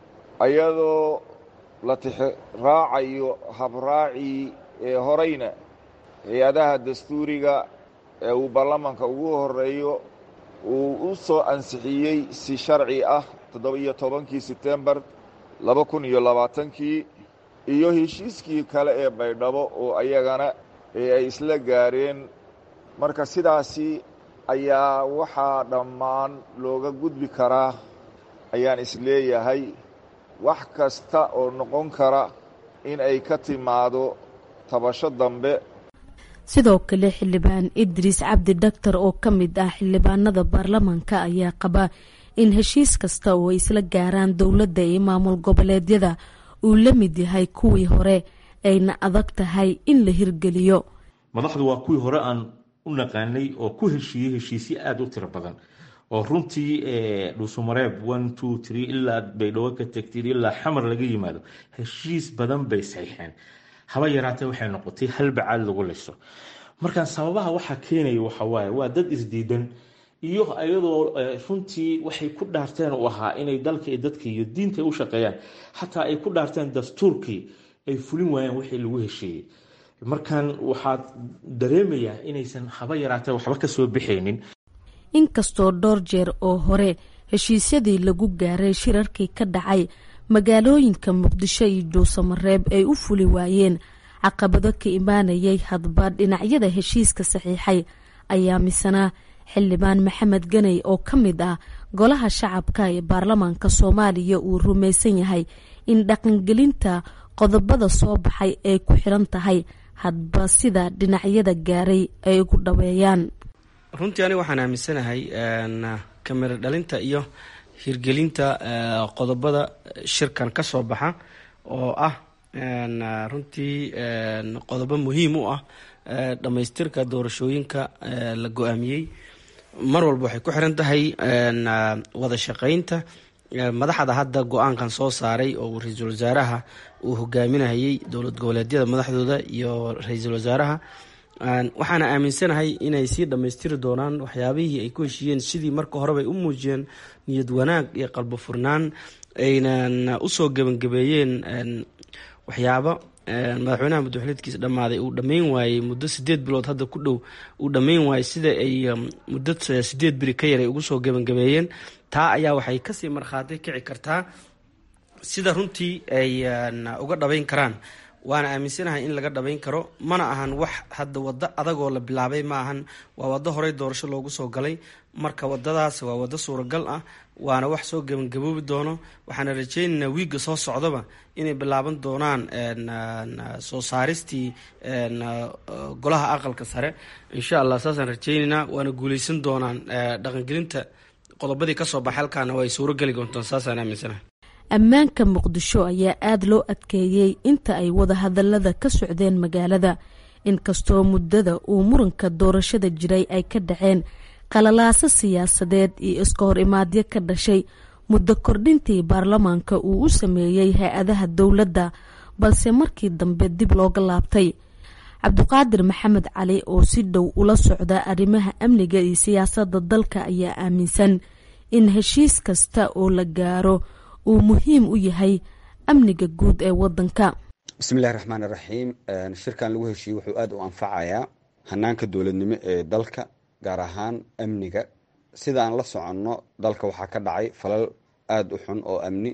U: ayadoo la tixraacayo habraacii ee horeyna hay-adaha dastuuriga ee uu baarlamaanka ugu horeeyo uu u soo ansixiyey si sharci ah toddoba-iyo tobankii setembar laba kun iyo labaatankii iyo heshiiskii kale ee baydhabo oo ayagana ee ay isla gaareen marka sidaasi ayaa waxaa dhammaan looga gudbi karaa ayaan isleeyahay wax kasta oo noqon kara in ay ka timaado tabasho dambe
T: sidoo kale xildhibaan idriis cabdi dhaktar oo ka mid ah xildhibaanada baarlamaanka ayaa qaba in heshiis kasta oo ay isla gaaraan dowladda iyo maamul goboleedyada uu la mid yahay kuwii hore ayna adag tahay in la hirgeliyo
V: madaxdu waa kuwii hore aan u naqaanay oo ku heshiiyey heshiisyo aada u tiro badan oo runtii dhuusumareeb one two three ilaa baydhabo ka tagtid ilaa xamar laga yimaado heshiis badan bay saxiixeen haba yaraatee waxay noqotay halbacaad lagu liso marka sababaha waxaa keenaya waxawaaye waa dad isdiidan iyo ayadoo runtii waxay ku dhaarteen u ahaa inay dalka iyo dadka iyo diinta u shaqeeyaan xataa ay ku dhaarteen dastuurkii ay fulin waayeen wixii lagu hesheeyey markan waxaad dareemayaa inaysan haba yaraatee waxba kasoo bixaynin
T: inkastoo dhowr jeer oo hore heshiisyadii lagu gaaray shirarkii ka dhacay magaalooyinka muqdisho iyo dhuusamareeb ay u fuli waayeen caqabado ka imaanayay hadba dhinacyada heshiiska saxiixay ayaa misana xildhibaan maxamed ganey oo ka mid ah golaha shacabka ee baarlamaanka soomaaliya uu rumaysan yahay in dhaqangelinta qodobada soo baxay ay ku xiran tahay hadba sida dhinacyada gaaray ay ugu dhaweeyaan
W: runtii aniga waxaan aaminsanahay kamiro dhalinta iyo hirgelinta qodobada shirkan ka soo baxa oo ah runtii qodobo muhiim u ah dhammaystirka doorashooyinka la go-aamiyey mar walba waxay ku xiran tahay wada shaqeynta madaxda hadda go-aankan soo saaray oo ra-iisul wasaaraha uu hogaaminayay dowlad goboleedyada madaxdooda iyo ra-iisul wasaaraha waxaana aaminsanahay inay sii dhammaystiri doonaan waxyaabihii ay ku heshiiyeen sidii marka horebay u muujiyeen niyad wanaag iyo qalbo furnaan aynan usoo gebangabeeyeen waxyaabo madaxweynaha muddaxuleedkiisa dhammaaday uu dhammayn waayey muddo sideed bilood hadda ku dhow uu dhammayn waayey sida ay muddo sideed beri ka yaray ugu soo gebangabeeyeen taa ayaa waxay kasii markhaati kici kartaa sida runtii ay uga dhabayn karaan waana aaminsanahay in laga dhabayn karo mana ahan wax hadda waddo adagoo la bilaabay ma ahan waa waddo horey doorasho loogu soo galay marka wadadaas waa waddo suuragal ah waana wax soo gebangaboobi doono waxaana rajeynaynaa wiigga soo socdaba inay bilaaban doonaan soo saaristii golaha aqalka sare insha allah saasaan rajeynaynaa waana guuleysan doonaan dhaqangelinta qodobadii kasoo baxay halkaana waa ay suurogeli doontaan saasaan aaminsanahay
T: ammaanka muqdisho ayaa aada loo adkeeyey inta ay wadahadalada ka socdeen magaalada inkastoo muddada uu muranka doorashada jiray ay ka dhaceen qalalaaso siyaasadeed iyo iska hor imaadyo ka dhashay muddo kordhintii baarlamaanka uu u sameeyey hay-adaha dowladda balse markii dambe dib looga laabtay cabdiqaadir maxamed cali oo si dhow ula socda arrimaha amniga iyo siyaasadda dalka ayaa aaminsan in heshiis kasta oo la gaaro uu muhiim u yahay amniga guud ee wadanka
C: bismillahi raxmaan iraxiim shirkan lagu heshiiyey wuxuu aada u anfacayaa hanaanka dowladnimo ee dalka gaar ahaan amniga sida aan la soconno dalka waxaa ka dhacay falal aada u xun oo amni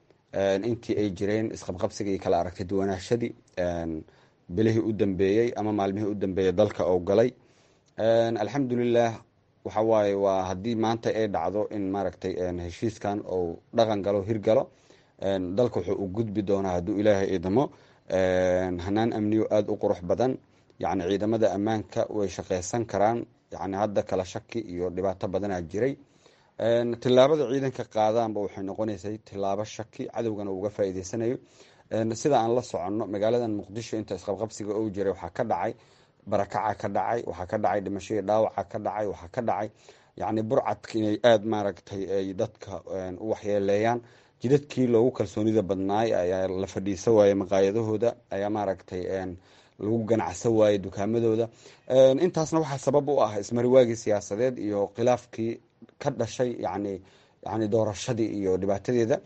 C: intii ay jireen isqabqabsiga iyo kala aragtay duwanaashadii bilihii u dambeeyey ama maalmihii u dambeeyey dalka oo galay alxamdulilah waxa waaye waa haddii maanta ay dhacdo in maaragtay heshiiskan ou dhaqan galo hirgalo dalka wuxuu u gudbi doonaa hadduu ilaahay idamo hanaan amniyo aada u qurux badan yacni ciidamada ammaanka way shaqeysan karaan yacni hadda kala shaki iyo dhibaato badanaa jiray tillaabada ciidanka qaadaanba waxay noqonaysay tillaabo shaki cadowgana uga faa'iideysanayo sida aan la soconno magaaladan muqdisho inta isqabqabsiga ou jiray waxaa ka dhacay barakaca ka dhacay waxaa ka dhacay dhimashadii dhaawaca ka dhacay waxaa ka dhacay yacni burcadka inay aada maaragtay ay dadka u waxyeeleeyaan jidadkii loogu kalsoonida badnaay ayaa la fadhiisa waayey maqaayadahooda ayaa maaragtay lagu ganacsan waayey dukaamadooda intaasna waxaa sabab u ah ismariwaagii siyaasadeed iyo khilaafkii ka dhashay yani yani doorashadii iyo dhibaatadeeda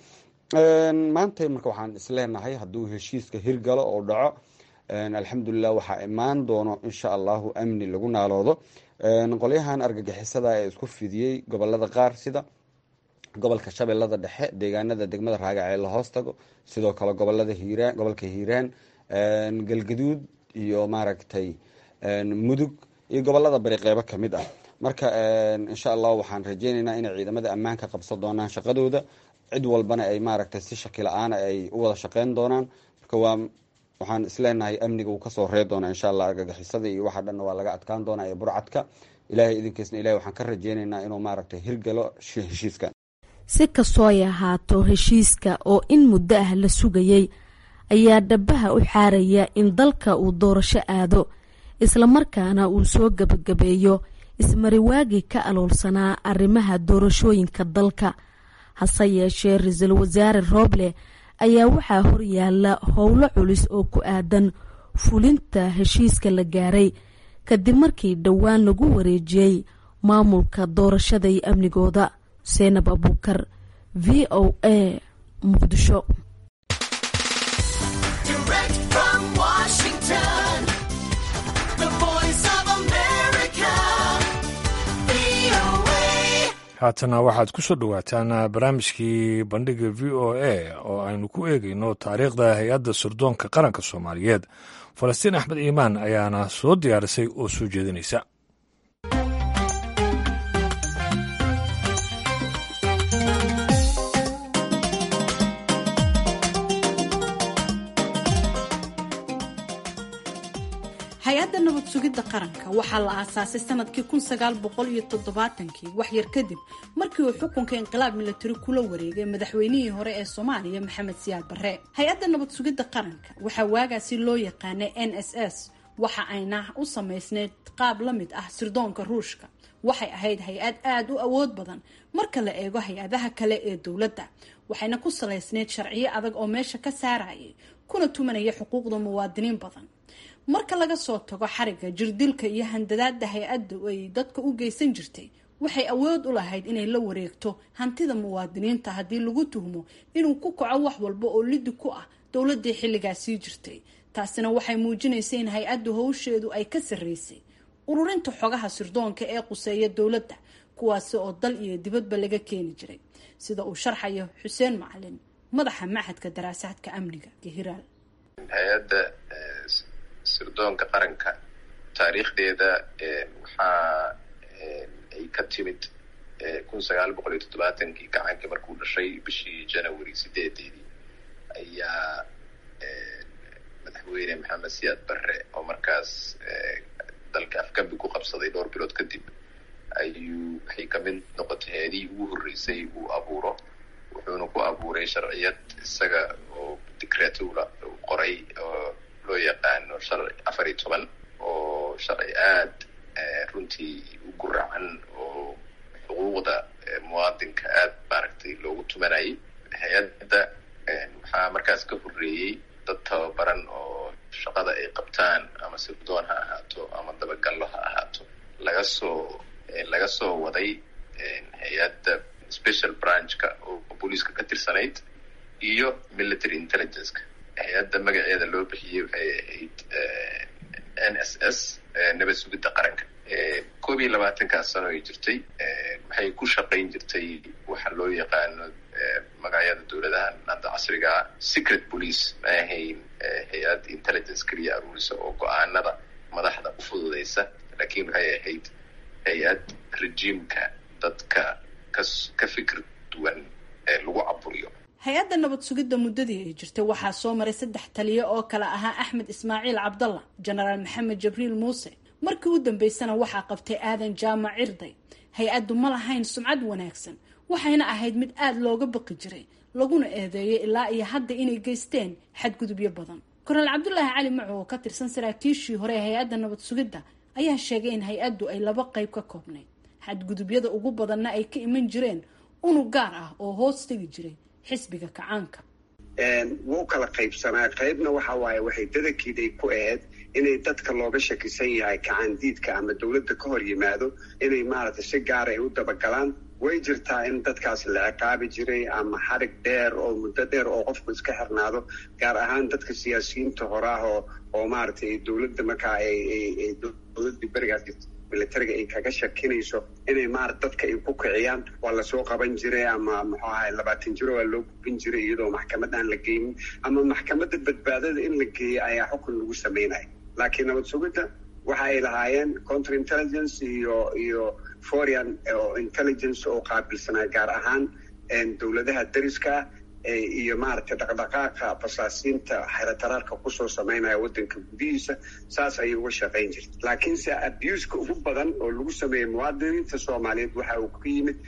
C: maanta marka waxaan isleenahay hadduu heshiiska hirgalo oo dhaco alxamdulilah waxaa imaan doono insha allahu amni lagu naaloodo qolyahan argagixisada ee isku fidiyey gobolada qaar sida gobolka shabeellada dhexe deegaanada degmada raagac ee la hoos tago sidoo kale gobolada hiiraan gobolka hiiraan galgaduud iyo maaragtay mudug iyo gobolada bari qeybo kamid ah marka insha allah waxaan rajeyneynaa inay ciidamada ammaanka qabsan doonaan shaqadooda cid walbana ay maaragtay si shaki la-aana ay u wada shaqeyn doonaan marka waa waxaan isleenahay amniga uu kasoo ree doona insha allah argagixisada iyo waxa dhanna waa laga adkaan doonaa iyo burcadka ilahay idinkiisna ilahay waxaan ka rajeyneynaa inuu maaragtay hirgalo heshiiskan
T: si kastoo ay ahaato heshiiska oo in muddo ah la sugayey ayaa dhabaha u xaaraya in dalka uu doorasho aado islamarkaana uu soo gebagabeeyo ismariwaagii ka aloolsanaa arrimaha doorashooyinka dalka hase yeeshee ra-iisul wasaare rooble ayaa waxaa horyaala howlo culus oo ku aadan fulinta heshiiska la gaaray kadib markii dhowaan lagu wareejiyey maamulka doorashada iyo amnigooda seenab abuukar v o a muqdisho
A: haatana waxaad ku soo dhowaataan barnaamijkii bandhiga v o a oo aynu ku eegayno taariikhda hay-adda surdoonka qaranka soomaaliyeed falastiin axmed iimaan ayaana soo diyaarisay oo soo jeedinaysa
D: hay-adda nabad sugidda qaranka waxaa la aasaasay sanadkii kun sagaal boqol iyo toddobaatankii waxyar kadib markii uu xukunka inqilaab milatari kula wareegay madaxweynihii hore ee soomaaliya maxamed siyaad barre hay-adda nabad sugidda qaranka waxaa waagaasi loo yaqaanay n s s waxa ayna u samaysneyd qaab la mid ah sirdoonka ruushka waxay ahayd hay-ad aada u awood badan marka la eego hay-adaha kale ee dowladda waxayna ku salaysneyd sharciyo adag oo meesha ka saarayay kuna tumanaya xuquuqda muwaadiniin badan marka laga soo tago xariga jirdilka iyo handadaada hay-adda ay dadka u geysan jirtay waxay awood u lahayd inay la wareegto hantida muwaadiniinta haddii lagu tuhmo inuu ku kaco wax walba oo lidi ku ah dowladii xilligaasii jirtay taasina waxay muujinaysay in hay-addu howsheedu ay ka sarreysay ururinta xogaha sirdoonka ee quseeya dowladda kuwaasi oo dal iyo dibadba laga keeni jiray sida uu sharxayo xuseen macalin madaxa maxadka daraasaadka amniga hiraal
F: hay-adda sirdoonka qaranka taariikhdeeda waxaa ay ka timid kun sagaal boqol iyo toddobaatankii gacankii markuu dhashay bishii january sideedeedii ayaa madaxweyne maxamed siyaad barre oo markaas dalka afgambi ku qabsaday dhowr bilood kadib ayuu waxay kamid noqotay hay-adihii ugu horreysay uu abuuro wuxuuna ku abuuray sharciyad isaga oo dicretula uu qoray oo loo yaqaano sharci afar iyo toban oo sharci aad runtii u guracan oo xuquuqda muwaadinka aad maaragtay loogu tumanayay hay-adda waxaa markaas ka horreeyey dad tababaran oo shaqada ay qabtaan ama sirdoon ha ahaato ama dabagallo ha ahaato laga soo laga soo waday hay-adda special branchka oo booliiska ka tirsanayd iyo military intelligenceka hay-adda magaceeda loo bixiyey waxay ahayd n s s nabad sugidda qaranka koob iyo labaatankaas sano ay jirtay waxay ku shaqayn jirtay waxa loo yaqaano magacyada dowladahan hadda casrigaa secret police ma ahayn hay-ad intelligence keliya aruurisa oo go-aanada madaxda u fududaysa laakiin waxay ahayd hay-ad rejiimka dadka kas ka fikir duwan ee lagu caburiyo
D: hay-adda nabad sugidda muddadii ay jirtay waxaa soo maray saddex taliyo oo kale ahaa axmed ismaaciil cabdalla jenaraal maxamed jibriil muuse markii u dambeysana waxaa qabtay aadan jaamac cirday hay-addu ma lahayn sumcad wanaagsan waxayna ahayd mid aada looga baqi jiray laguna eedeeyay ilaa iyo hadda inay geysteen xadgudubyo badan koraal cabdulaahi cali maco oo ka tirsan saraakiishii hore ee hay-adda nabad sugidda ayaa sheegay in hay-addu ay laba qayb ka koobnayd xadgudubyada ugu badanna ay ka iman jireen unug gaar ah oo hoos tegi jiray xisbiga kacaanka
G: wuu kala qaybsanaa qaybna waxa waaye waxay dadankiiday ku ahayd inay dadka looga shakisan yahay kacaandiidka ama dowladda ka hor yimaado inay maaragtay si gaara ay u dabagalaan way jirtaa in dadkaas la ciqaabi jiray ama xarig dheer oo muddo dheer oo qofku iska xirnaado gaar ahaan dadka siyaasiyiinta horaah oo oo maaragtay dowladda markaa ay dowladdii berigaas militariga ay kaga shakinayso inay maarata dadka ay ku kiciyaan waa lasoo qaban jiray ama muxuu ahay labaatan jiro waa loo gubin jiray iyadoo maxkamad aan la geynin ama maxkamadda badbaadada in la geeyay ayaa xukun lagu sameynaya laakiin nabad sugidda waxa ay lahaayeen counter intelligence iyo iyo foreign intelligence oo qaabilsanaa gaar ahaan dowladaha dariska iyo maaragtay dhaqdhaqaaqa basaasiinta xerataraarka kusoo sameynaya waddanka gudihiisa saas ayay uga shaqayn jirta laakiinse abuska ugu badan oo lagu sameeyey muwaadiniinta soomaaliyeed waxa uu ka yimid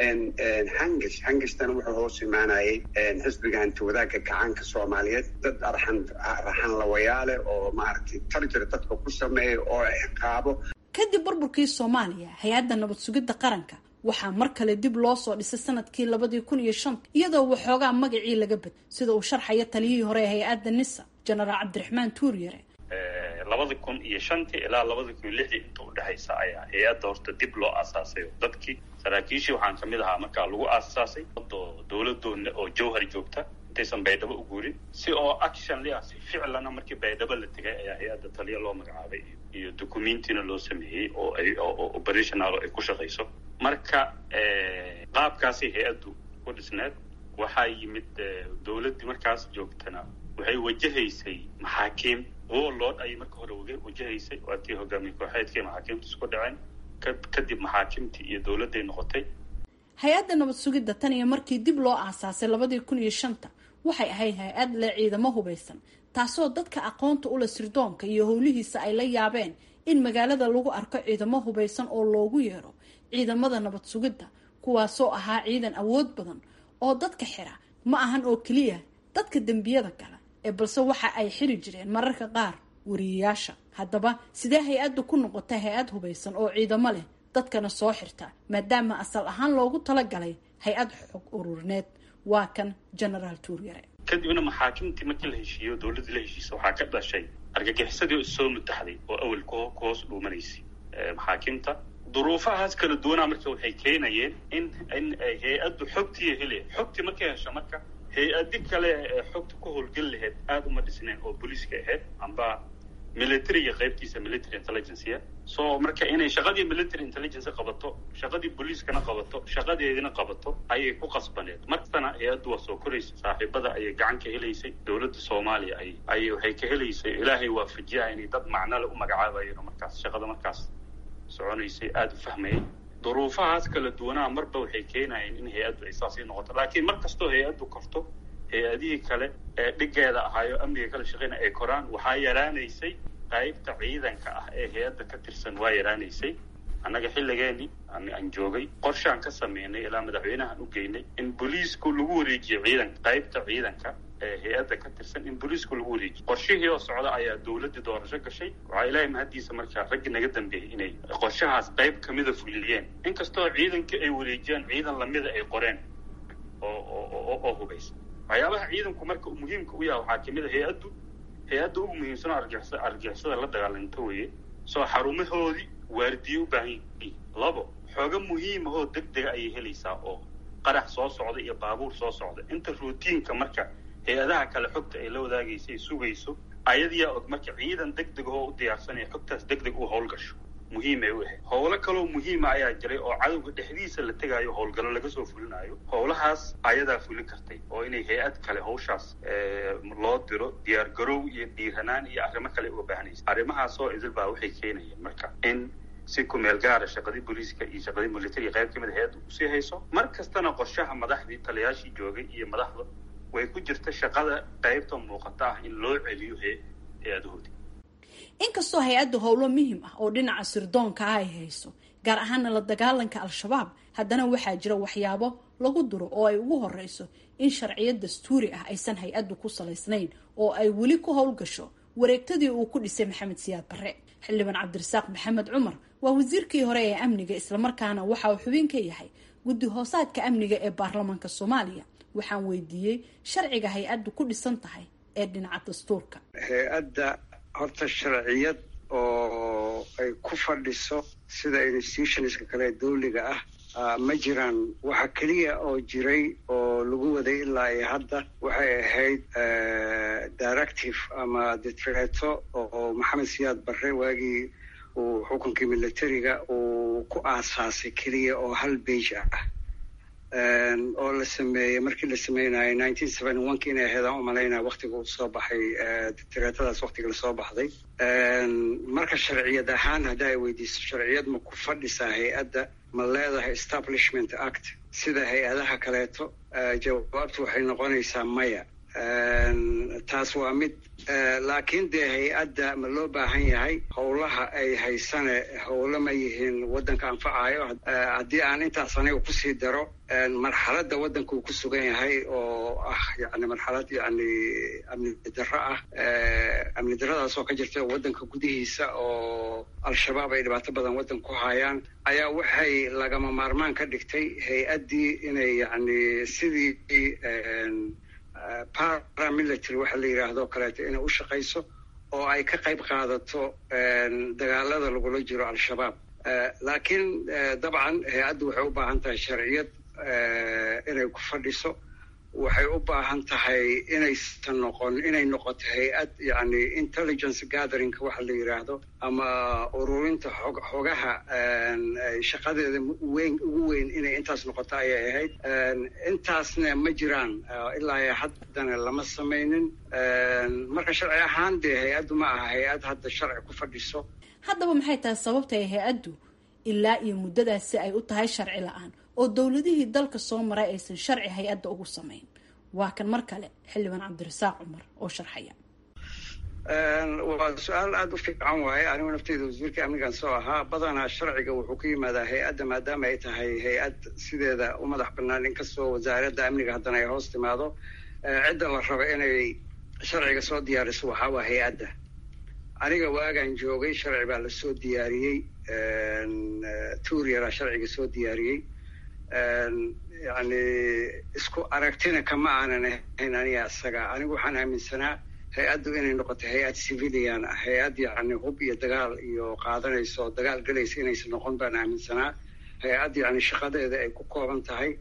G: hangash hangashtan wuxuu hoos imaanayay xisbiga hanti wadaagga gacaanka soomaaliyeed dad arxan raxan lawayaale oo maaragtay tarjir dadka ku sameeya oo ciqaabo
D: kadib burburkii soomaaliya hay-adda nabad sugidda qaranka waxaa mar kale dib loo soo dhisay sanadkii labadii kun iyo shanta iyadoo waxoogaa magacii laga bad sida uu sharxaya taliyihii hore ee hay-adda nisa jenaraal cabdiraxmaan tuuryare
H: labada kun iyo shantii ilaa labada kun iyo lixdii inta udhexaysa ayaa hay-adda horta dib loo aasaasay dadkii saraakiishii waxaan kamid ahaa markaa lagu aasaasay dowladoona oo jawhar joogta intaysan baydhabo u guurin si oo action lia si ficlana markii baydhabo la tegay ayaa hay-adda taliya loo magacaabay iyo documentiina loo sameeyey oo ay oo operational ay ku shaqayso marka qaabkaasay hay-addu ku dhisneed waxaa yimid dowladdii markaas joogtana waxay wajahaysay maxaakiim warlord ayay marka hore wajahaysay waatii hogaamiye kooxeedkii maxaakiimta isku dhaceen kadib maxaakimtii iyo dowladday noqotay
D: hay-adda nabad sugidda tan iyo markii dib loo aasaasay labadii kun iyo shanta waxay ahayd hay-ad leh ciidamo hubaysan taasoo dadka aqoonta ula sirdoonka iyo howlihiisa ay la yaabeen in magaalada lagu arko ciidamo hubaysan oo loogu yeero ciidamada nabad sugidda kuwaasoo ahaa ciidan awood badan oo dadka xira ma ahan oo keliya dadka dembiyada gala ee balse waxa ay xiri jireen mararka qaar wariyayaasha haddaba sidee hay-addu ku noqotay hay-ad hubaysan oo ciidamo leh dadkana soo xirta maadaama asal ahaan loogu talagalay hay-ad xog ururineed waa kan genaraal tuuryare
H: kadibna maxaakimtii markii la heshiiyo dowladdii la heshiisa waxaa ka dhashay argagixisadii oo issoo mutaxday oo awel ku hoos dhuumanaysay maxaakimta duruufahaas kala duwanaa marka waxay keenayeen in in hay-addu xogtii hele xogtii markay hesho marka hay-adi kale ee xogta ku howlgeli lahayd aada uma dhisnayn oo booliiska ahayd amba militariga qaybtiisa military intelligencea so marka inay shaqadii military intelligence qabato shaqadii booliiskana qabato shaqadeedina qabato ayay ku qasbaneed markastana hay-addu waa soo koraysa saaxiibada ayay gacan ka helaysay dowladda soomaaliya ay ay waxay ka helaysay ilaahay waafajiyaa inay dad macnole u magacaabayeen oo markaas shaqada markaas soconaysay aada u fahmayay duruufahaas kala duwanaa marba waxay keenayeen in hay-addu ay saasii noqoto laakiin mar kastoo hay-addu korto hay-adihii kale ee dhigeeda ahaayo amniga kala shaqeyna ay koraan waxaa yaraanaysay qaybta ciidanka ah ee hay-adda ka tirsan waa yaraanaysay annaga xilligeeni aan joogay qorshaan ka sameynay ilaa madaxweynahan u geynay in booliisku lagu wareejiyo ciidanka qaybta ciidanka ee hay-adda ka tirsan in booliisku lagu wareejiyo qorshihii oo socda ayaa dowladdii doorasho gashay waxaa ilaahay mahaddiisa markaa raggi naga dambeeyey inay qorshahaas qayb kamida fuliyeen inkastoo ciidanka ay wareejiyaan ciidan lamida ay qoreen oo oo oo hubaysa waxyaabaha ciidanku marka muhiimka u yaha waxaa kamid a hay-addu hay-adda ugu muhiimsanoo argixisa argixisada la dagaalanto weeye soo xarumahoodii waardiye u baahan yihiin labo xooga muhiim ahoo deg dega ayay helaysaa oo qarax soo socda iyo baabuur soo socda inta routiinka marka hay-adaha kale xogta ay la wadaagaysay sugayso ayadiyaa og marka ciidan deg deg ahoo u diyaarsanaya xogtaas deg deg u howlgasho muhiimay u ahayd howlo kaloo muhiima ayaa jiray oo cadowga dhexdiisa la tegaayo howlgallo laga soo fulinayo howlahaas ayadaa fulin kartay oo inay hay-ad kale hawshaas loo diro diyaar garow iyo dhiiranaan iyo arrimo kale uga baahanaysa arrimahaasoo idil baa waxay keenayeen marka in si kumeel gaara shaqadii booliiska iyo shaqadii militariga qayb kamid a hay-adda usii hayso mar kastana qorshaha madaxdii taliyaashii joogay iyo madaxda way ku jirta shaqada qaybta muuqata ah in loo celiyo hay-adahoodii
D: inkastoo hay-adda howlo muhim ah oo dhinaca sirdoonka ah ay hayso gaar ahaana la dagaalanka al-shabaab haddana waxaa jira waxyaabo lagu duro oo ay ugu horeyso in sharciyad dastuuri ah aysan hay-addu ku salaysnayn oo ay weli ku howlgasho wareegtadii uu ku dhisay maxamed siyaad barre xildhibaan cabdirasaaq maxamed cumar waa wasiirkii hore ee amniga islamarkaana waxa uu xubin ka yahay guddi hoosaadka amniga ee baarlamaanka soomaaliya waxaan weydiiyey sharciga hay-addu ku dhisan tahay ee dhinaca dastuurka
G: hay-adda horta sharciyad oo ay ku fadhiso sida institutionska kale ee dawliga ah ma jiraan waxa keliya oo jiray oo lagu waday ilaa iyo hadda waxay ahayd directive ama detreto oo maxamed siyaad barre waagii uu xukunkii militariga uu ku aasaasay keliya oo hal beige ah oo la sameeyey markii la sameynayo nineteen seventy one ki inay ahayd aan umalaynaya waktiga uu soo baxay detretadaas waktiga lasoo baxday marka sharciyad ahaan hadda ay weydiiso sharciyad ma ku fadhisaa hay-adda ma leedahay establishment act sida hay-adaha kaleeto jawaabtu waxay noqonaysaa maya taas waa mid laakiin dee hay-adda ma loo baahan yahay howlaha ay haysane howlo ma yihiin waddanka anfacayo haddii aan intaas aniga kusii daro marxaladda waddanka uu ku sugan yahay oo ah yani marxalad yani amni darro ah amni darradaas oo ka jirta waddanka gudihiisa oo al-shabaab ay dhibaato badan waddan ku hayaan ayaa waxay lagama maarmaan ka dhigtay hay-addii inay yani sidii paramilitary waxa la yidhaahdo kaleeto inay u shaqayso oo ay ka qayb qaadato dagaalada lagula jiro al-shabaab laakiin dabcan hay-addu waxay u baahan tahay sharciyad inay ku fadhiso waxay u baahan tahay inaysan noqon inay noqoto hay-ad yani intelligence gatheringka waxa la yidhaahdo ama ururinta xog xogaha shaqadeeda weyn ugu weyn inay intaas noqoto ayay ahayd intaasna ma jiraan ilaa haddana lama samaynin marka sharci ahaan dee hay-addu ma aha hay-ad hadda sharci ku fadhiso
D: haddaba maxay tahay sababta ay hay-addu ilaa iyo muddadaasi ay u tahay sharci la-aan oo dowladihii dalka soo maray aysan sharci hay-adda ugu samayn waa kan mar kale xildhibaan cabdirasaaq cumar oo sharxaya
G: waa su-aal aada u fiican waaye anigu nafteyda wasiirka amnigan soo ahaa badanaa sharciga wuxuu ku yimaadaa hay-adda maadaama ay tahay hay-ad sideeda u madax banaan inkastoo wasaaradda amniga haddana ay hoos timaado cidda la rabo inay sharciga soo diyaariso waxaa waa hay-adda aniga waagaan joogay sharci baa lasoo diyaariyey tuuriyara sharciga soo diyaariyey yani isku aragtina kama aanan ahayn aniga isaga anigu waxaan aaminsanaa hay-addu inay noqoto hay-ad civilian ah hay-ad yani hub iyo dagaal iyo qaadanayso dagaal gelaysa inaysan noqon baan aaminsanaa hay-ad yani shaqadeeda ay ku kooban tahay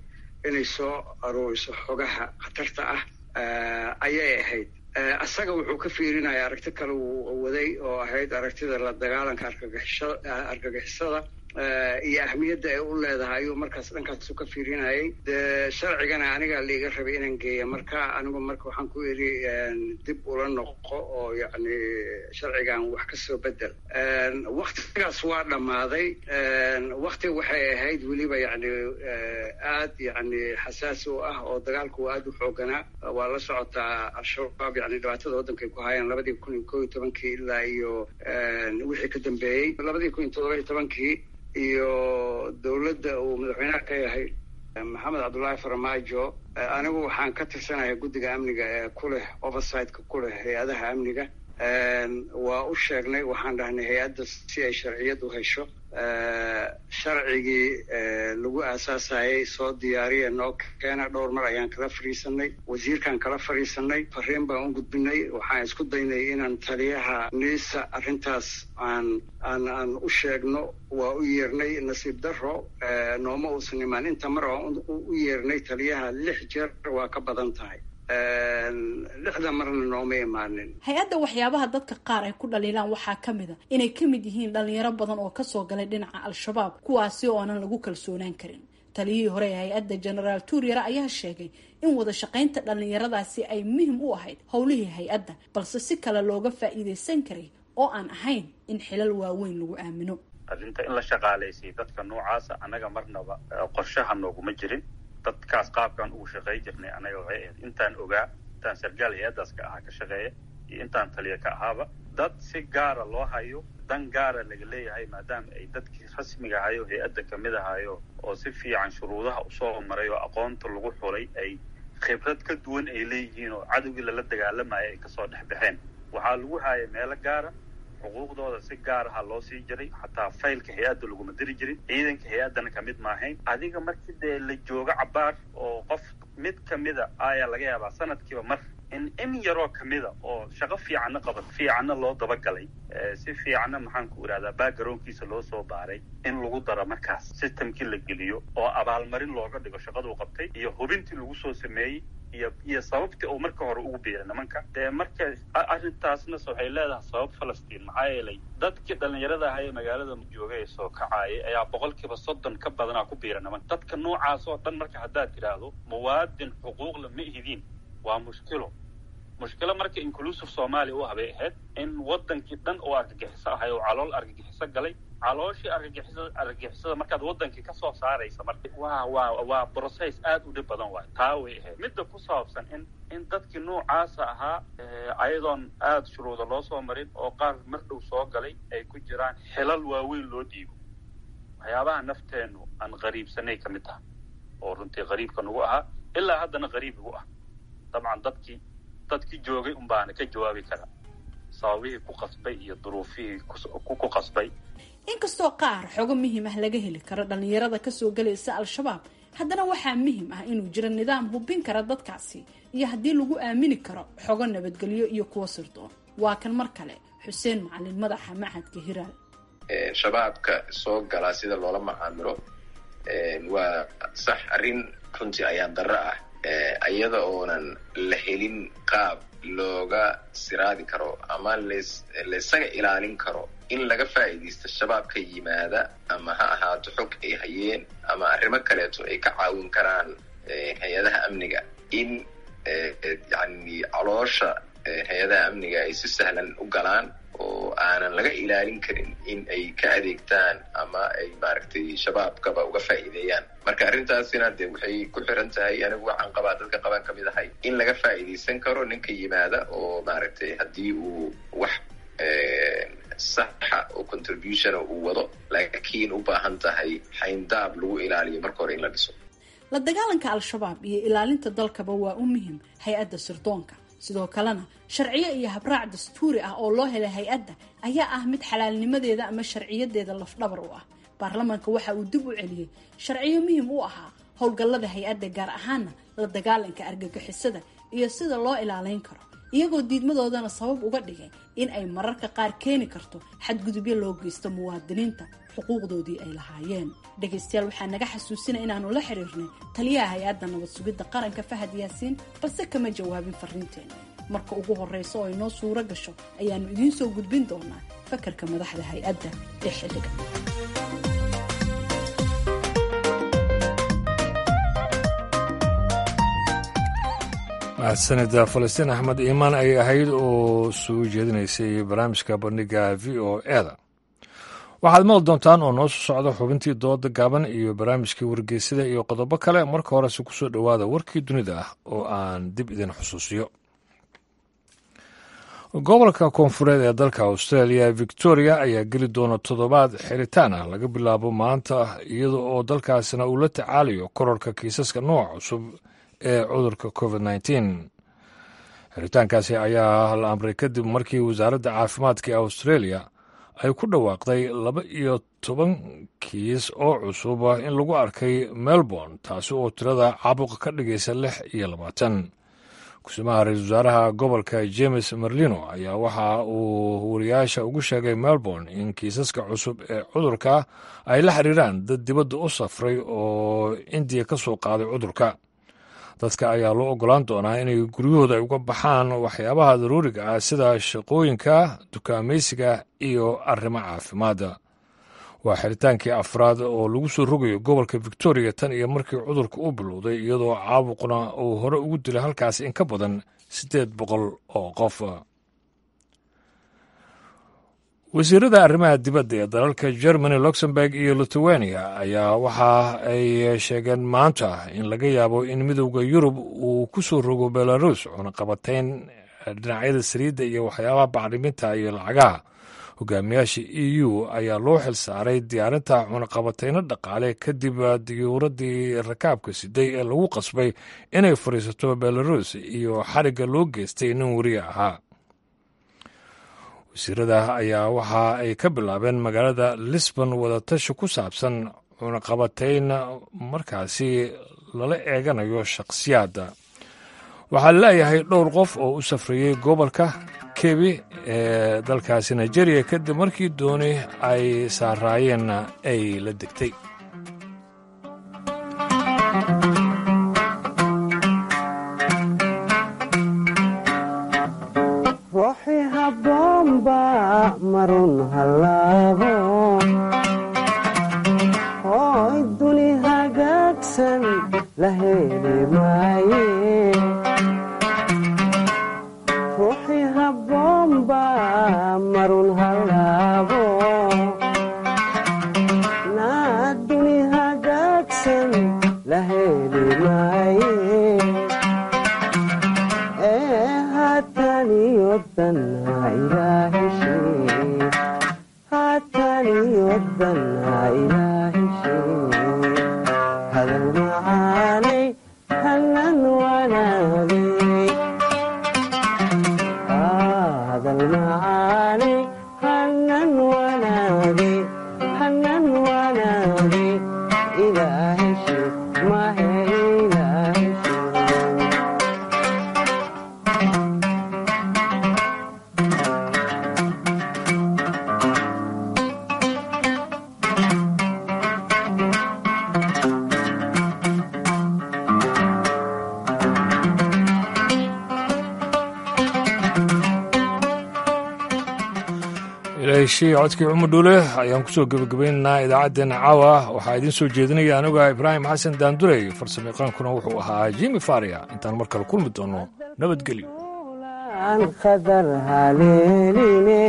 I: inay soo aruuriso xogaha khatarta ah ayay ahayd isaga wuxuu ka fiirinaya aragti kale uu waday oo ahayd aragtida la dagaalanka argagixisada iyo ahmiyadda ay u leedahay ayuu markaas dhankaasu ka fiirinayay de sharcigana anigaa liiga rabay inaan geeya marka anigu marka waxaan ku idhi dib ula noqo oo yacni sharcigan wax ka soo bedel waktigaas waa dhammaaday wakti waxay ahayd weliba yacni aad yacni xasaasi u ah oo dagaalku aad u xooganaa waa la socotaa al-shabaab yani dhibaatada waddanka ay ku hayaan labadii kun iyo koo iyo tobankii ilaa iyo wixii ka dambeeyey labadii kun iyo toddoba iyo tobankii iyo dowladda uu madaxweynaha ka yahay maxamed cabdullaahi farmaajo anigu waxaan ka tirsanahay guddiga amniga ee ku leh oversightka ku leh hay-adaha amniga waa u sheegnay waxaan dhahnay hay-adda si ay sharciyad u hesho sharcigii lagu aasaasayay soo diyaariya noo keena dhowr mar ayaan kala fadhiisanay wasiirkaan kala fadhiisanay fariin baan u gudbinay waxaan isku daynay inaan taliyaha niisa arrintaas aan aan aan u sheegno waa u yeernay nasiib daro nooma uusan imaan inta mar aan u yeernay taliyaha lix jeer waa ka badan tahay lixda marna nooma imaanin
D: hay-adda waxyaabaha dadka qaar ay ku dhaliilaan waxaa ka mid a inay ka mid yihiin dhalinyaro badan oo kasoo galay dhinaca al-shabaab kuwaasi oo aanan lagu kalsoonaan karin taliyihii hore ee hay-adda genaraal tuuryare ayaa sheegay in wada shaqaynta dhallinyaradaasi ay muhim u ahayd howlihii hay-adda balse si kale looga faa'iidaysan karay oo aan ahayn in xilal waaweyn lagu aamino
H: arrinta in la shaqaalaysay dadka noocaasa annaga marnaba qorshaha nooguma jirin dadkaas qaabkaan ugu shaqey jirnay anaga waxay ahayd intaan ogaa intaan sargaal hay-addaas ka ahaa ka shaqeeya iyo intaan taliya ka ahaaba dad si gaara loo hayo dan gaara laga leeyahay maadaama ay dadkii rasmiga ahayo hay-adda kamid ahayo oo si fiican shuruudaha usoo maray oo aqoonta lagu xulay ay khibrad ka duwan ay leeyihiin oo cadowgii lala dagaalamaya ay kasoo dhex baxeen waxaa lagu haaya meelo gaara xuquuqdooda si gaar aha loo sii jiray xataa faylka hay-adda laguma diri jirin ciidanka hay-addana kamid maahayn adiga markii dee la joogo cabaar oo qof mid kamida ayaa laga yaabaa sanadkiiba mar in in yaroo kamida oo shaqo fiicanna qabat fiicanna loo dabagalay si fiicanna maxaan ku idhahdaa baagaroonkiisa loo soo baaray in lagu daro markaas systemkii la geliyo oo abaalmarin looga dhigo shaqaduu qabtay iyo hubintii lagu soo sameeyey iyo iyo sababtii uu marka hore ugu biiray nimanka dee marka arrintaasna waxay leedahay sabab falastiin maxaa yeelay dadkii dhallinyarada ahaa ee magaalada jooga ee soo kacaayay ayaa boqolkiiba soddon ka badanaa ku biira nimanka dadka noocaas oo dhan marka haddaad tidhaahdo muwaadin xuquuqla ma ihidiin waa mushkilo mushkilo marka inclusive soomaaliya u habay ahayd in wadankii dhan oo argagixiso ahay oo calool argagixiso galay calooshii argagixisada argagixisada markaad wadankii kasoo saaraysa marka waa waa waa process aad u dhib badan waay taa way ahayd midda ku saabsan in in dadkii noocaasa ahaa ayadoon aada shuruuda loo soo marin oo qaar mar dhow soo galay ay ku jiraan xilal waaweyn loo dhiibo waxyaabaha nafteennu aan qariibsanay ka mid taha oo runtii qariibka nagu ahaa ilaa haddana qariib igu ah dabcan dadkii dadkii joogay un baana ka jawaabi karaa sababihii ku qasbay iyo duruufihii ku qasbay
D: inkastoo qaar xogo muhiim ah laga heli karo dhallinyarada kasoo galaysa al-shabaab haddana waxaa muhiim ah inuu jiro nidaam hubin kara dadkaasi iyo haddii lagu aamini karo xogo nabadgelyo iyo kuwo sirdoon waa kan mar kale xuseen macalin madaxa machadka hiraal
F: shabaabka soo galaa sida loola macaamilo waa sax arrin runtii ayaa darro ah iyada oonan la helin qaab looga siraadi karo ama las laysaga ilaalin karo in laga faa'iidaysto shabaab ka yimaada ama ha ahaato xog ay hayeen ama arrimo kaleeto ay ka caawin karaan hay-adaha amniga in yani caloosha hay-adaha amniga ay si sahlan u galaan oo aanan laga ilaalin karin in ay ka adeegtaan ama ay maaragtay shabaabkaba uga faa'iideeyaan marka arrintaasina de waxay ku xiran tahay anigu waxaan qabaa dadka qabaan kamid ahay in laga faa'iidaysan karo ninka yimaada oo maaragtay haddii uu wax saxa oo contributiona uu wado laakiin u baahan tahay xayndaab lagu ilaaliyo marka hore in la dhiso
D: la dagaalanka al-shabaab iyo ilaalinta dalkaba waa u muhim hay-adda sirdoonka sidoo kalena sharciyo iyo habraac dastuuri ah oo loo helay hay-adda ayaa ah mid xalaalnimadeeda ama sharciyadeeda lafdhabar u ah baarlamaanka waxa uu dib u celiyey sharciyo muhim u ahaa howlgallada hay-adda gaar ahaana la dagaalanka argagixisada iyo sida loo ilaaleyn karo iyagoo diidmadoodana sabab uga dhigay in ay mararka qaar keeni karto xadgudubyo loo geysto muwaadiniinta xuquuqdoodii ay lahaayeen dhegaystayaal waxaa naga xasuusina inaanu la xiriirnay taliyaha hay-adda nabad sugidda qaranka fahad yaasiin balse kama jawaabin fariinteena marka ugu horreysa oo ay noo suuro gasho ayaannu idiin soo gudbin doonaa fakarka madaxda hay-adda ee xilliga
A: mahadsanida falastiin axmed iimaan ay ahayd oo soo jeedinaysay barnaamijka bandhiga v o eda waxaad maqli doontaan oo noo soo socda xubintii dooda gaaban iyo barnaamijkii wargeysada iyo qodobo kale marka horese ku soo dhowaada warkii dunida ah oo aan dib idin xusuusiyo gobolka koonfureed ee dalka australia victoria ayaa geli doona toddobaad xiritaan ah laga bilaabo maanta iyada oo dalkaasina uu la tacaalayo kororka kiisaska nooca cusub ee cudurka covid nteen xiritaankaasi ayaa la amray kadib markii wasaaradda caafimaadka ee australia ay ku dhawaaqday laba iyo toban kiis oo cusub in lagu arkay melbourne taasi oo tirada caabuqa ka dhigaysa lix iyo labaatan kusimaha ra-iisul wasaaraha gobolka james merlino ayaa waxa uu wariyaasha ugu sheegay melbourne in kiisaska cusub ee cudurka ay la xiriiraan dad dibadda u safray oo indiya ka soo qaaday cudurka dadka ayaa loo ogolaan doonaa inay guryahooda ay uga baxaan waxyaabaha daruuriga ah sida shaqooyinka dukaamaysiga iyo arrimo caafimaadda waa xiritaankii afraad oo lagu soo rogayo gobolka victoria tan iyo markii cudurka u bilowday iyadoo caabuqna uu hore ugu dilay halkaas in ka badan siddeed boqol oo qof wasiirada arrimaha dibadda ee dalalka germany luxemburg iyo lithuania ayaa waxa ay sheegeen maanta in laga yaabo in midowda yurub uu ku soo rogo belarus cunaqabatayn dhinacyada saliidda iyo waxyaabaha bacriminta iyo lacagaha hogaamiyaasha e u ayaa loo xil saaray diyaarinta cunaqabatayno dhaqaale kadib diyuuradii rakaabka siday ee lagu qasbay inay fadhiisato belarus iyo xarigga loo geystay nin weriye ahaa wasiirada ayaa waxa ay ka bilaabeen magaalada lisbon wadatashi ku saabsan cunaqabatayn markaasi lala eeganayo shakhsiyaadda waxaa laleeyahay dhowr qof oo u safrayey gobolka kebi ee dalkaasi nigeria kadib markii dooni ay saaraayeenna ay la degtay
J: marun halaabo hoy duni hagaagsan la heli maaye ruuxii habboonba marun halaabo naa duni hagaagsan la heli maaye ee haataniyo danna ilaaheshe haataniyo danna ilaaheshe hadal macaanay hanan wanaagay hadal macaanay hanan wanaagay hanan wanaagay ilaaheshe mahe ilaaheshe
A: ilaahishii codkii cumar dhuule ayaan kusoo gebagabaynaynaa idaacaddeenna caawa waxaa idiin soo jeedinaya anuga ibraahim xasan daandurey farsamayaqaankuna wuxuu ahaa jimi faria intaan mar kale kulmi doono nabadgelyo
J: aan qadar haleeline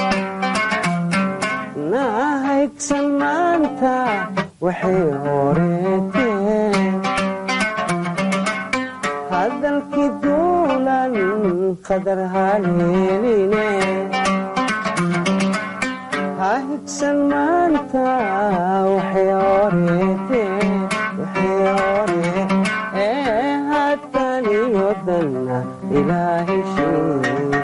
J: naa haygsan maanta waxay horeeteen hadalkii duulan qadar haleeline ha higsan maanta waxay horeeteen waxay hore ee haataniyo danna ilaaheshee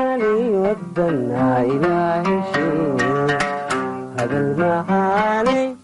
J: haataniyo danna ilaaheshee hadal macaanay